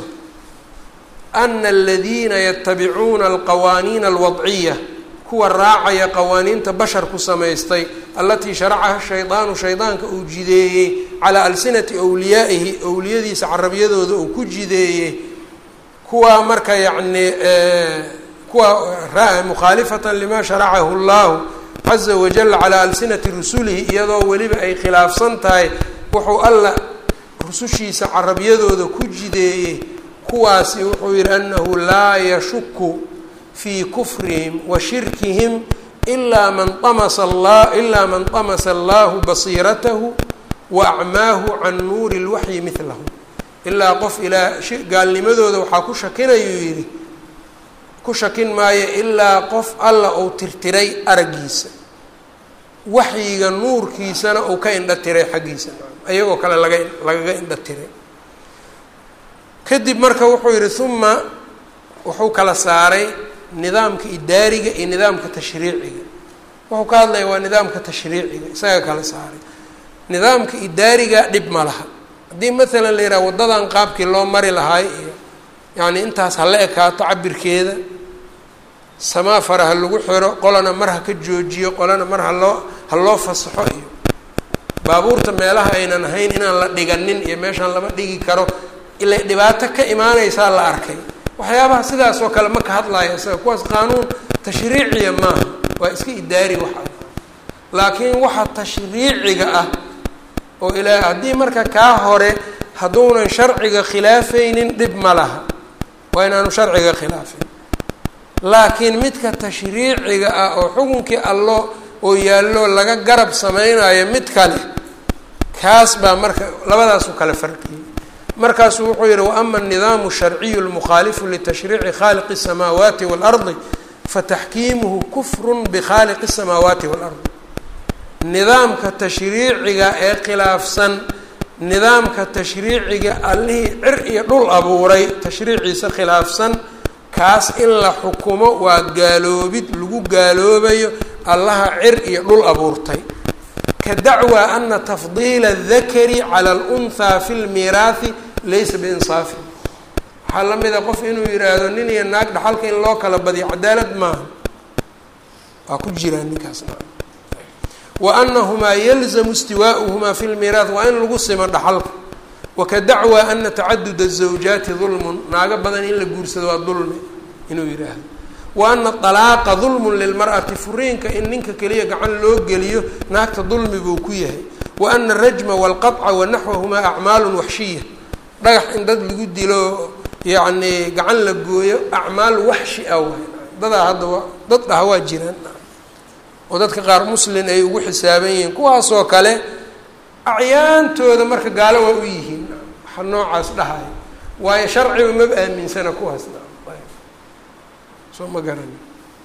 ana aladiina yatabicuuna alqawaaniina alwadciya kuwa raacaya qawaaniinta basharku samaystay allatii sharacaha shaydaanu shaydaanka uu jideeyey calaa alsinati wliyaa'ihi owliyadiisa carabiyadooda uu ku jideeyey kuwa marka yacni kuwa mukhaalifatan lima sharacahu llahu caza wajal calaa alsinati rusulihi iyadoo weliba ay khilaafsan tahay wuxuu alla rusushiisa carabiyadooda ku jideeyey kuwaasi wuxuu yihi anahu laa yashuku fii kufrihim wa shirkihim ilaa man amasa la ilaa man tamasa allahu basiiratahu wa acmaahu can nuuri lwaxyi midlahu ilaa qof ilaa gaalnimadooda waxaa ku shakinayuu yidhi ku shakin maayo ilaa qof alla uu tirtiray araggiisa waxyiga nuurkiisana uu ka indha tiray xaggiisa ayagoo kale laga lagaga indha tiray kadib marka wuxuu yihi uma wuxuu kala saaray nidaamka idaariga iyo nidaamka tashriiciga wuxuu ka hadlaya waa nidaamka tashriiciga isaga kala saaray nidaamka idaariga dhib ma laha haddii maalan la yidhaha waddadan qaabkii loo mari lahaay iyo yacni intaas hala ekaato cabirkeeda samaafara ha lagu xiro qolana mar ha ka joojiyo qolana mar haloo ha loo fasaxo iyo baabuurta meelaha aynan ahayn inaan la dhiganin iyo meeshaan lama dhigi karo ila dhibaato ka imaanaysaa la arkay waxyaabaha sidaas oo kale ma ka hadlaya isaga kuwaas qaanuun tashriiciya maaha waa iska idaari waxa laakiin waxa tashriiciga ah oo ilaa haddii marka kaa hore hadduunan sharciga khilaafaynin dhib ma laha waa inaanu sharciga khilaafin laakiin midka tashriiciga ah oo xukunkii allo oo yaallo laga garab sameynayo mid kale kaas baa marka labadaasu kale farqiyey markaasuu wuxuu yihi waama الnidaamu الsharciyu اlmukhaalifu litashriici khaaliqi الsamaawaati wاlardi fataxkiimuhu kufru bkhaaliqi الsamaawaati wاlardi nidaamka tashriiciga ee khilaafsan nidaamka tashriiciga allihii cir iyo dhul abuuray tashriiciisa khilaafsan kaas in la xukumo waa gaaloobid lagu gaaloobayo allaha cir iyo dhul abuurtay ka dacwa ana tafdiila الdakari calى اlأnhaa fi اlmiiraahi laysa biinsaafin waxaa la mida qof inuu yihaahdo nin iyo naag dhaxalka in loo kala badiyo cadaalad maaha waa ku jiraan ninkaasna wa anahumaa yalzamu istiwaa'uhumaa fi lmiiraat waa in lagu simo dhaxalka waka dacwa ana tacaduda azawjaati dulmun naago badan in la guursado waa dulmi inuu yidhaahdo wa ana dalaaqa dulmun lilmar'ati furiinka in ninka keliya gacan loo geliyo naagta dulmi buu ku yahay wa ana arajma walqaطca wa naxwahumaa acmaalu waxshiya dhagax in dad lagu dilo yacni gacan la gooyo acmaal waxshi ah waay dadaa hadda waa dad dhaha waa jiraan oo dadka qaar muslin ay ugu xisaaban yihiin kuwaasoo kale acyaantooda marka gaalo waa u yihiin waxa noocaas dhahaya waayo sharciga maba aaminsana kuwaasna soo ma garani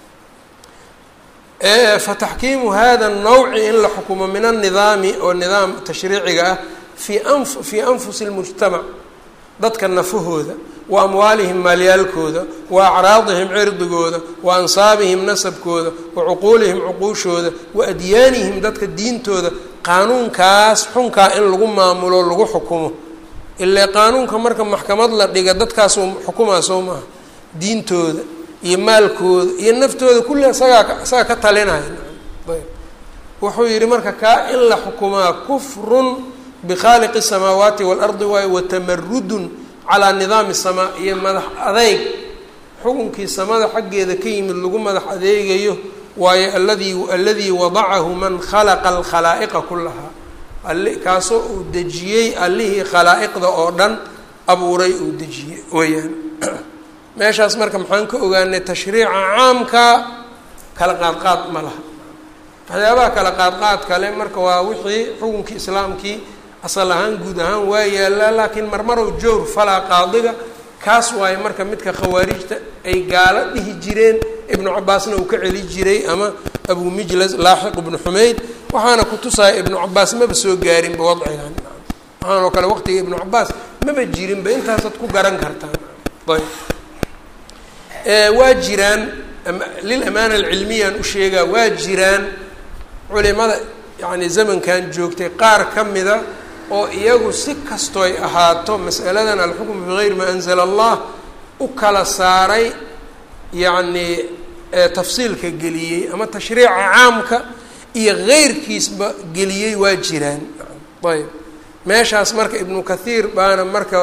fataxkiimu hada الnawci in la xukumo min الnidaami oo nidaam tashriiciga ah fi an fii anfusi اlmujtamac dadka nafahooda wa amwaalihim maalyaalkooda wa acraadihim cirdigooda wa ansaabihim nasabkooda wa cuquulihim cuquushooda wa adyaanihim dadka diintooda qaanuunkaas xunkaa in lagu maamulo lagu xukumo ilaa qaanuunka marka maxkamad la dhiga dadkaasuu xukumaa soo maaha diintooda iyo maalkooda iyo naftooda kulli isagaa isagaa ka talinaya ayb wuxuu yihi marka kaa in la xukumaa kufrun bikhaaliqi الsamaawaati waalardi waayo watamarudun calaa nidaami samaa iyo madax adeyg xukunkii samada xaggeeda ka yimid lagu madax adeegayo waayo aladii aladii wadacahu man khalaqa alkhalaa'iqa kulahaa ali kaasoo uu dejiyey allihii khalaa'iqda oo dhan abuuray uu dejiyey weyaan meeshaas marka maxaan ka ogaanay tashriica caamka kala qaadqaad ma laha waxyaabaha kala qaadqaad kale marka waa wixii xukunkii islaamkii asal ahaan guud ahaan waa yaallaa laakiin marmarow jowr falaa qaadiga kaas waayo marka midka khawaarijta ay gaalo dhihi jireen ibnu cabaasna uu ka celi jiray ama abu mijlas laaxiq ibnu xumeyd waxaana ku tusaya ibnu cabaas maba soo gaarinba wadcigan waxaan oo kale waqtiga ibnu cabaas maba jirinba intaasaad ku garan kartaan ayb waa jiraan lilamaana alcilmiyaan u sheegaa waa jiraan culimada yacni zamankan joogtay qaar ka mida oo iyagu si kastoy ahaato mas'aladan alxukmu bigayri maa anzala allah u kala saaray yacni tafsiilka geliyey ama tashriica caamka iyo keyrkiisba geliyey waa jiraan ayb meeshaas marka ibnu kathiir baana marka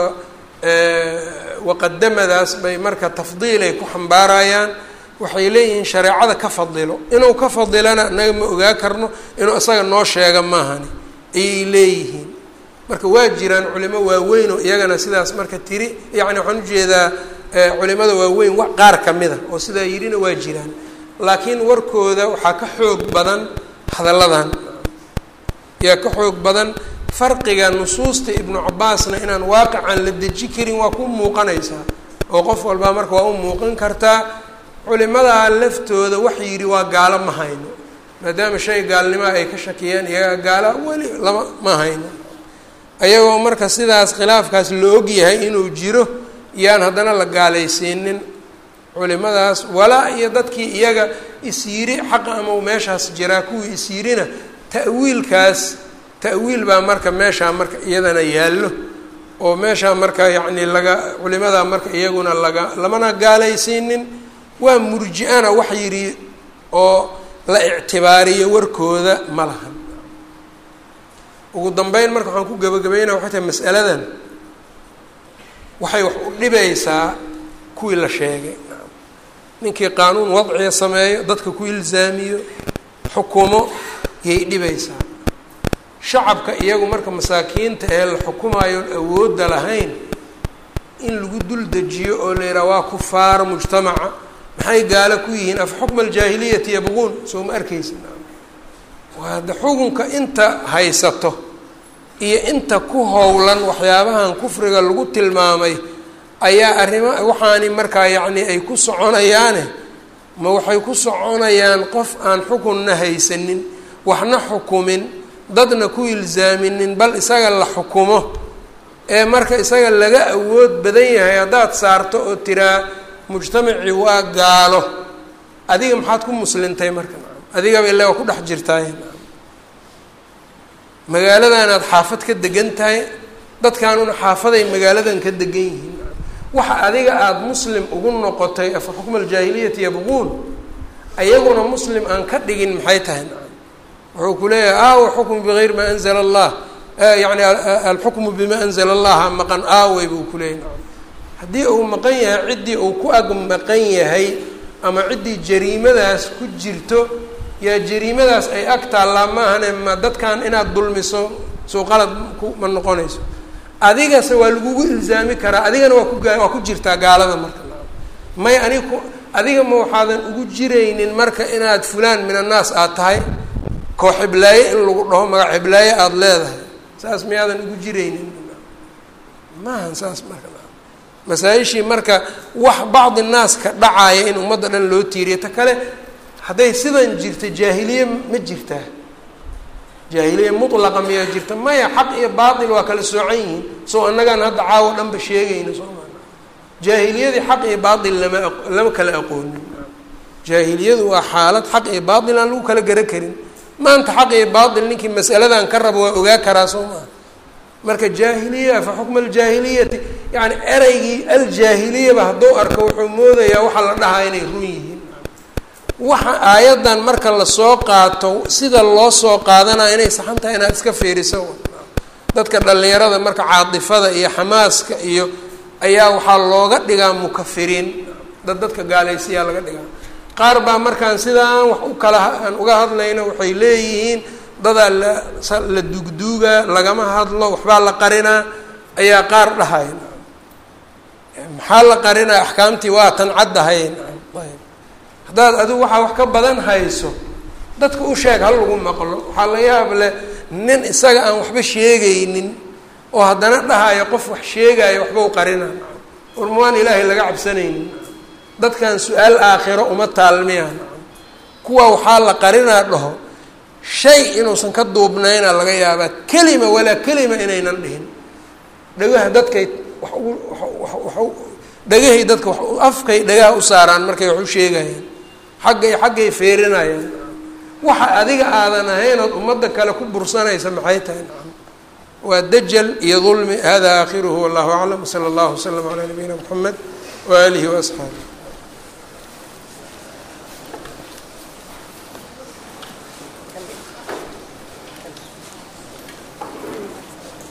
waqadamadaas bay marka tafdiilay ku xambaarayaan waxay leeyihiin shareecada ka fadilo inuu ka fadilana inaga ma ogaa karno inuu isaga noo sheega maahani ayay leeyihiin marka waa jiraan culimo waaweyn oo iyagana sidaas marka tiri yacni waxaan ujeedaa culimada waaweyn wa qaar ka mida oo sidaa yidhina waa jiraan laakiin warkooda waxaa ka xoog badan hadalladan yaa ka xoog badan farqiga nusuusta ibnu cabaasna inaan waaqican la deji karin waa ku muuqanaysaa oo qof walbaa marka waa u muuqan kartaa culimadaa laftooda wax yidhi waa gaalo ma hayno maadaama shay gaalnimoa ay ka shakiyeen iyagaa gaala weli lama ma hayno ayagoo marka sidaas khilaafkaas la og yahay inuu jiro yaan haddana la gaalaysiinin culimadaas walaa iyo dadkii iyaga isyiri xaqa ama meeshaas jiraa kuwii isyirina ta'wiilkaas ta'wiil baa marka meeshaa marka iyadana yaallo oo meeshaa marka yacni laga culimadaa marka iyaguna laga lamana gaalaysiinin waa murji-ana wax yidhi oo la ictibaariyo warkooda ma lahan ugu dambeyn marka waxaan ku gabagabaynaa waxay tahay mas'aladan waxay wax u dhibaysaa kuwii la sheegay ninkii qaanuun wadciga sameeyo dadka ku ilzaamiyo xukumo yay dhibaysaa shacabka iyagu marka masaakiinta ee la xukumaayoon awoodda lahayn in lagu dul dejiyo oo la yidhaha waa kufaar mujtamaca maxay gaalo ku yihiin af xukma aljaahiliyati yabquun soo ma arkaysa waada xukunka inta haysato iyo inta ku howlan waxyaabahan kufriga lagu tilmaamay ayaa arrima waxaani markaa yacni ay ku soconayaane ma waxay ku soconayaan qof aan xukunna haysanin waxna xukumin dadna ku ilzaaminin bal isaga la xukumo ee marka isaga laga awood badan yahay haddaad saarto oo tiraa mujtamacii waa gaalo adiga maxaad ku muslintay marka adigaba illa waa ku dhex jirtaay magaaladanaad xaafad ka degan tahay dadkaanuna xaafaday magaaladan ka degan yihiin waxa adiga aada muslim ugu noqotay afa xukma aljaahiliyati yabquun ayaguna muslim aan ka dhigin maxay tahay nacam wuxuu ku leeyahay aawa xukmu bigayri maa anzala allah yani alxukmu bima anzala allaha maqan aawey buu ku leeyahy nacam haddii uu maqan yahay ciddii uu ku ag maqan yahay ama ciddii jariimadaas ku jirto yaa jariimadaas ay ag taallaa maahane ma dadkan inaad dulmiso soo qalad ku ma noqonayso adigase waa lagugu ilzaami karaa adigana waa ku gaa waa ku jirtaa gaalada marka may anig ku adiga ma waxaadan ugu jiraynin marka inaad fulaan min annaas aad tahay koo xiblaaye in lagu dhaho magac xiblaaye aada leedahay saas miyaadan ugu jiraynin maahan saas marka masaa-ishii marka wax bacdi naas ka dhacaaya in ummadda dhan loo tiiriyo ta kale hadday sidan jirta jaahiliye ma jirtaa jaahiliye mutlaqa miyaa jirta maya xaq iyo baatil waa kala soocan yihiin soo annagaan hadda caawo dhanba sheegayna soo maa jaahiliyadii xaq iyo baatil lama lama kala aqoonin jaahiliyadu waa xaalad xaq iyo baatil aan lagu kala gara karin maanta xaq iyo baatil ninkii masaladan ka rabo waa ogaa karaa soo maa marka jaahiliya fa xukma aljaahiliyati yani ereygii aljaahiliyaba hadduu arko wuxuu moodayaa waxaa la dhahaa inay run yihiin waxa aayaddan marka lasoo qaato sida loo soo qaadanaya inay saxan tahay inaad iska fiiriso dadka dhallinyarada marka caatifada iyo xamaaska iyo ayaa waxaa looga dhigaa mukafiriin dad dadka gaalaysiyaa laga dhigaa qaar baa markaan sidaan wax u kala aan uga hadlayno waxay leeyihiin dadaa la la dugduugaa lagama hadlo waxbaa la qarinaa ayaa qaar dhahaya maxaa la qarinaa axkaamtii waa tan caddahay ayb haddaad adigu waxaa wax ka badan hayso dadka u sheeg hal lagu maqlo waxaa la yaab leh nin isaga aan waxba sheegaynin oo haddana dhahayo qof wax sheegaayo waxba u qarina urmaan ilaahay laga cabsanaynin dadkan su-aal aakhiro uma taalmiyaan kuwa waxaa la qarinaa dhaho shay inuusan ka duubnayna laga yaabaa kelima walaa kelima inaynan dhihin dhagaha dadkay wax ugu wa dhagahay dadka wa afkay dhagaha u saaraan markay wax u sheegayaan xaggay xaggay feerinayaan waxa adiga aadan ahayn ood ummadda kale ku bursanaysa maxay tahay nacam waa dajal iyo dulmi hada aakhiruhu wallahu aclam sala allahu waslama calaa nabiyina moxamed waaalihi waasxaabi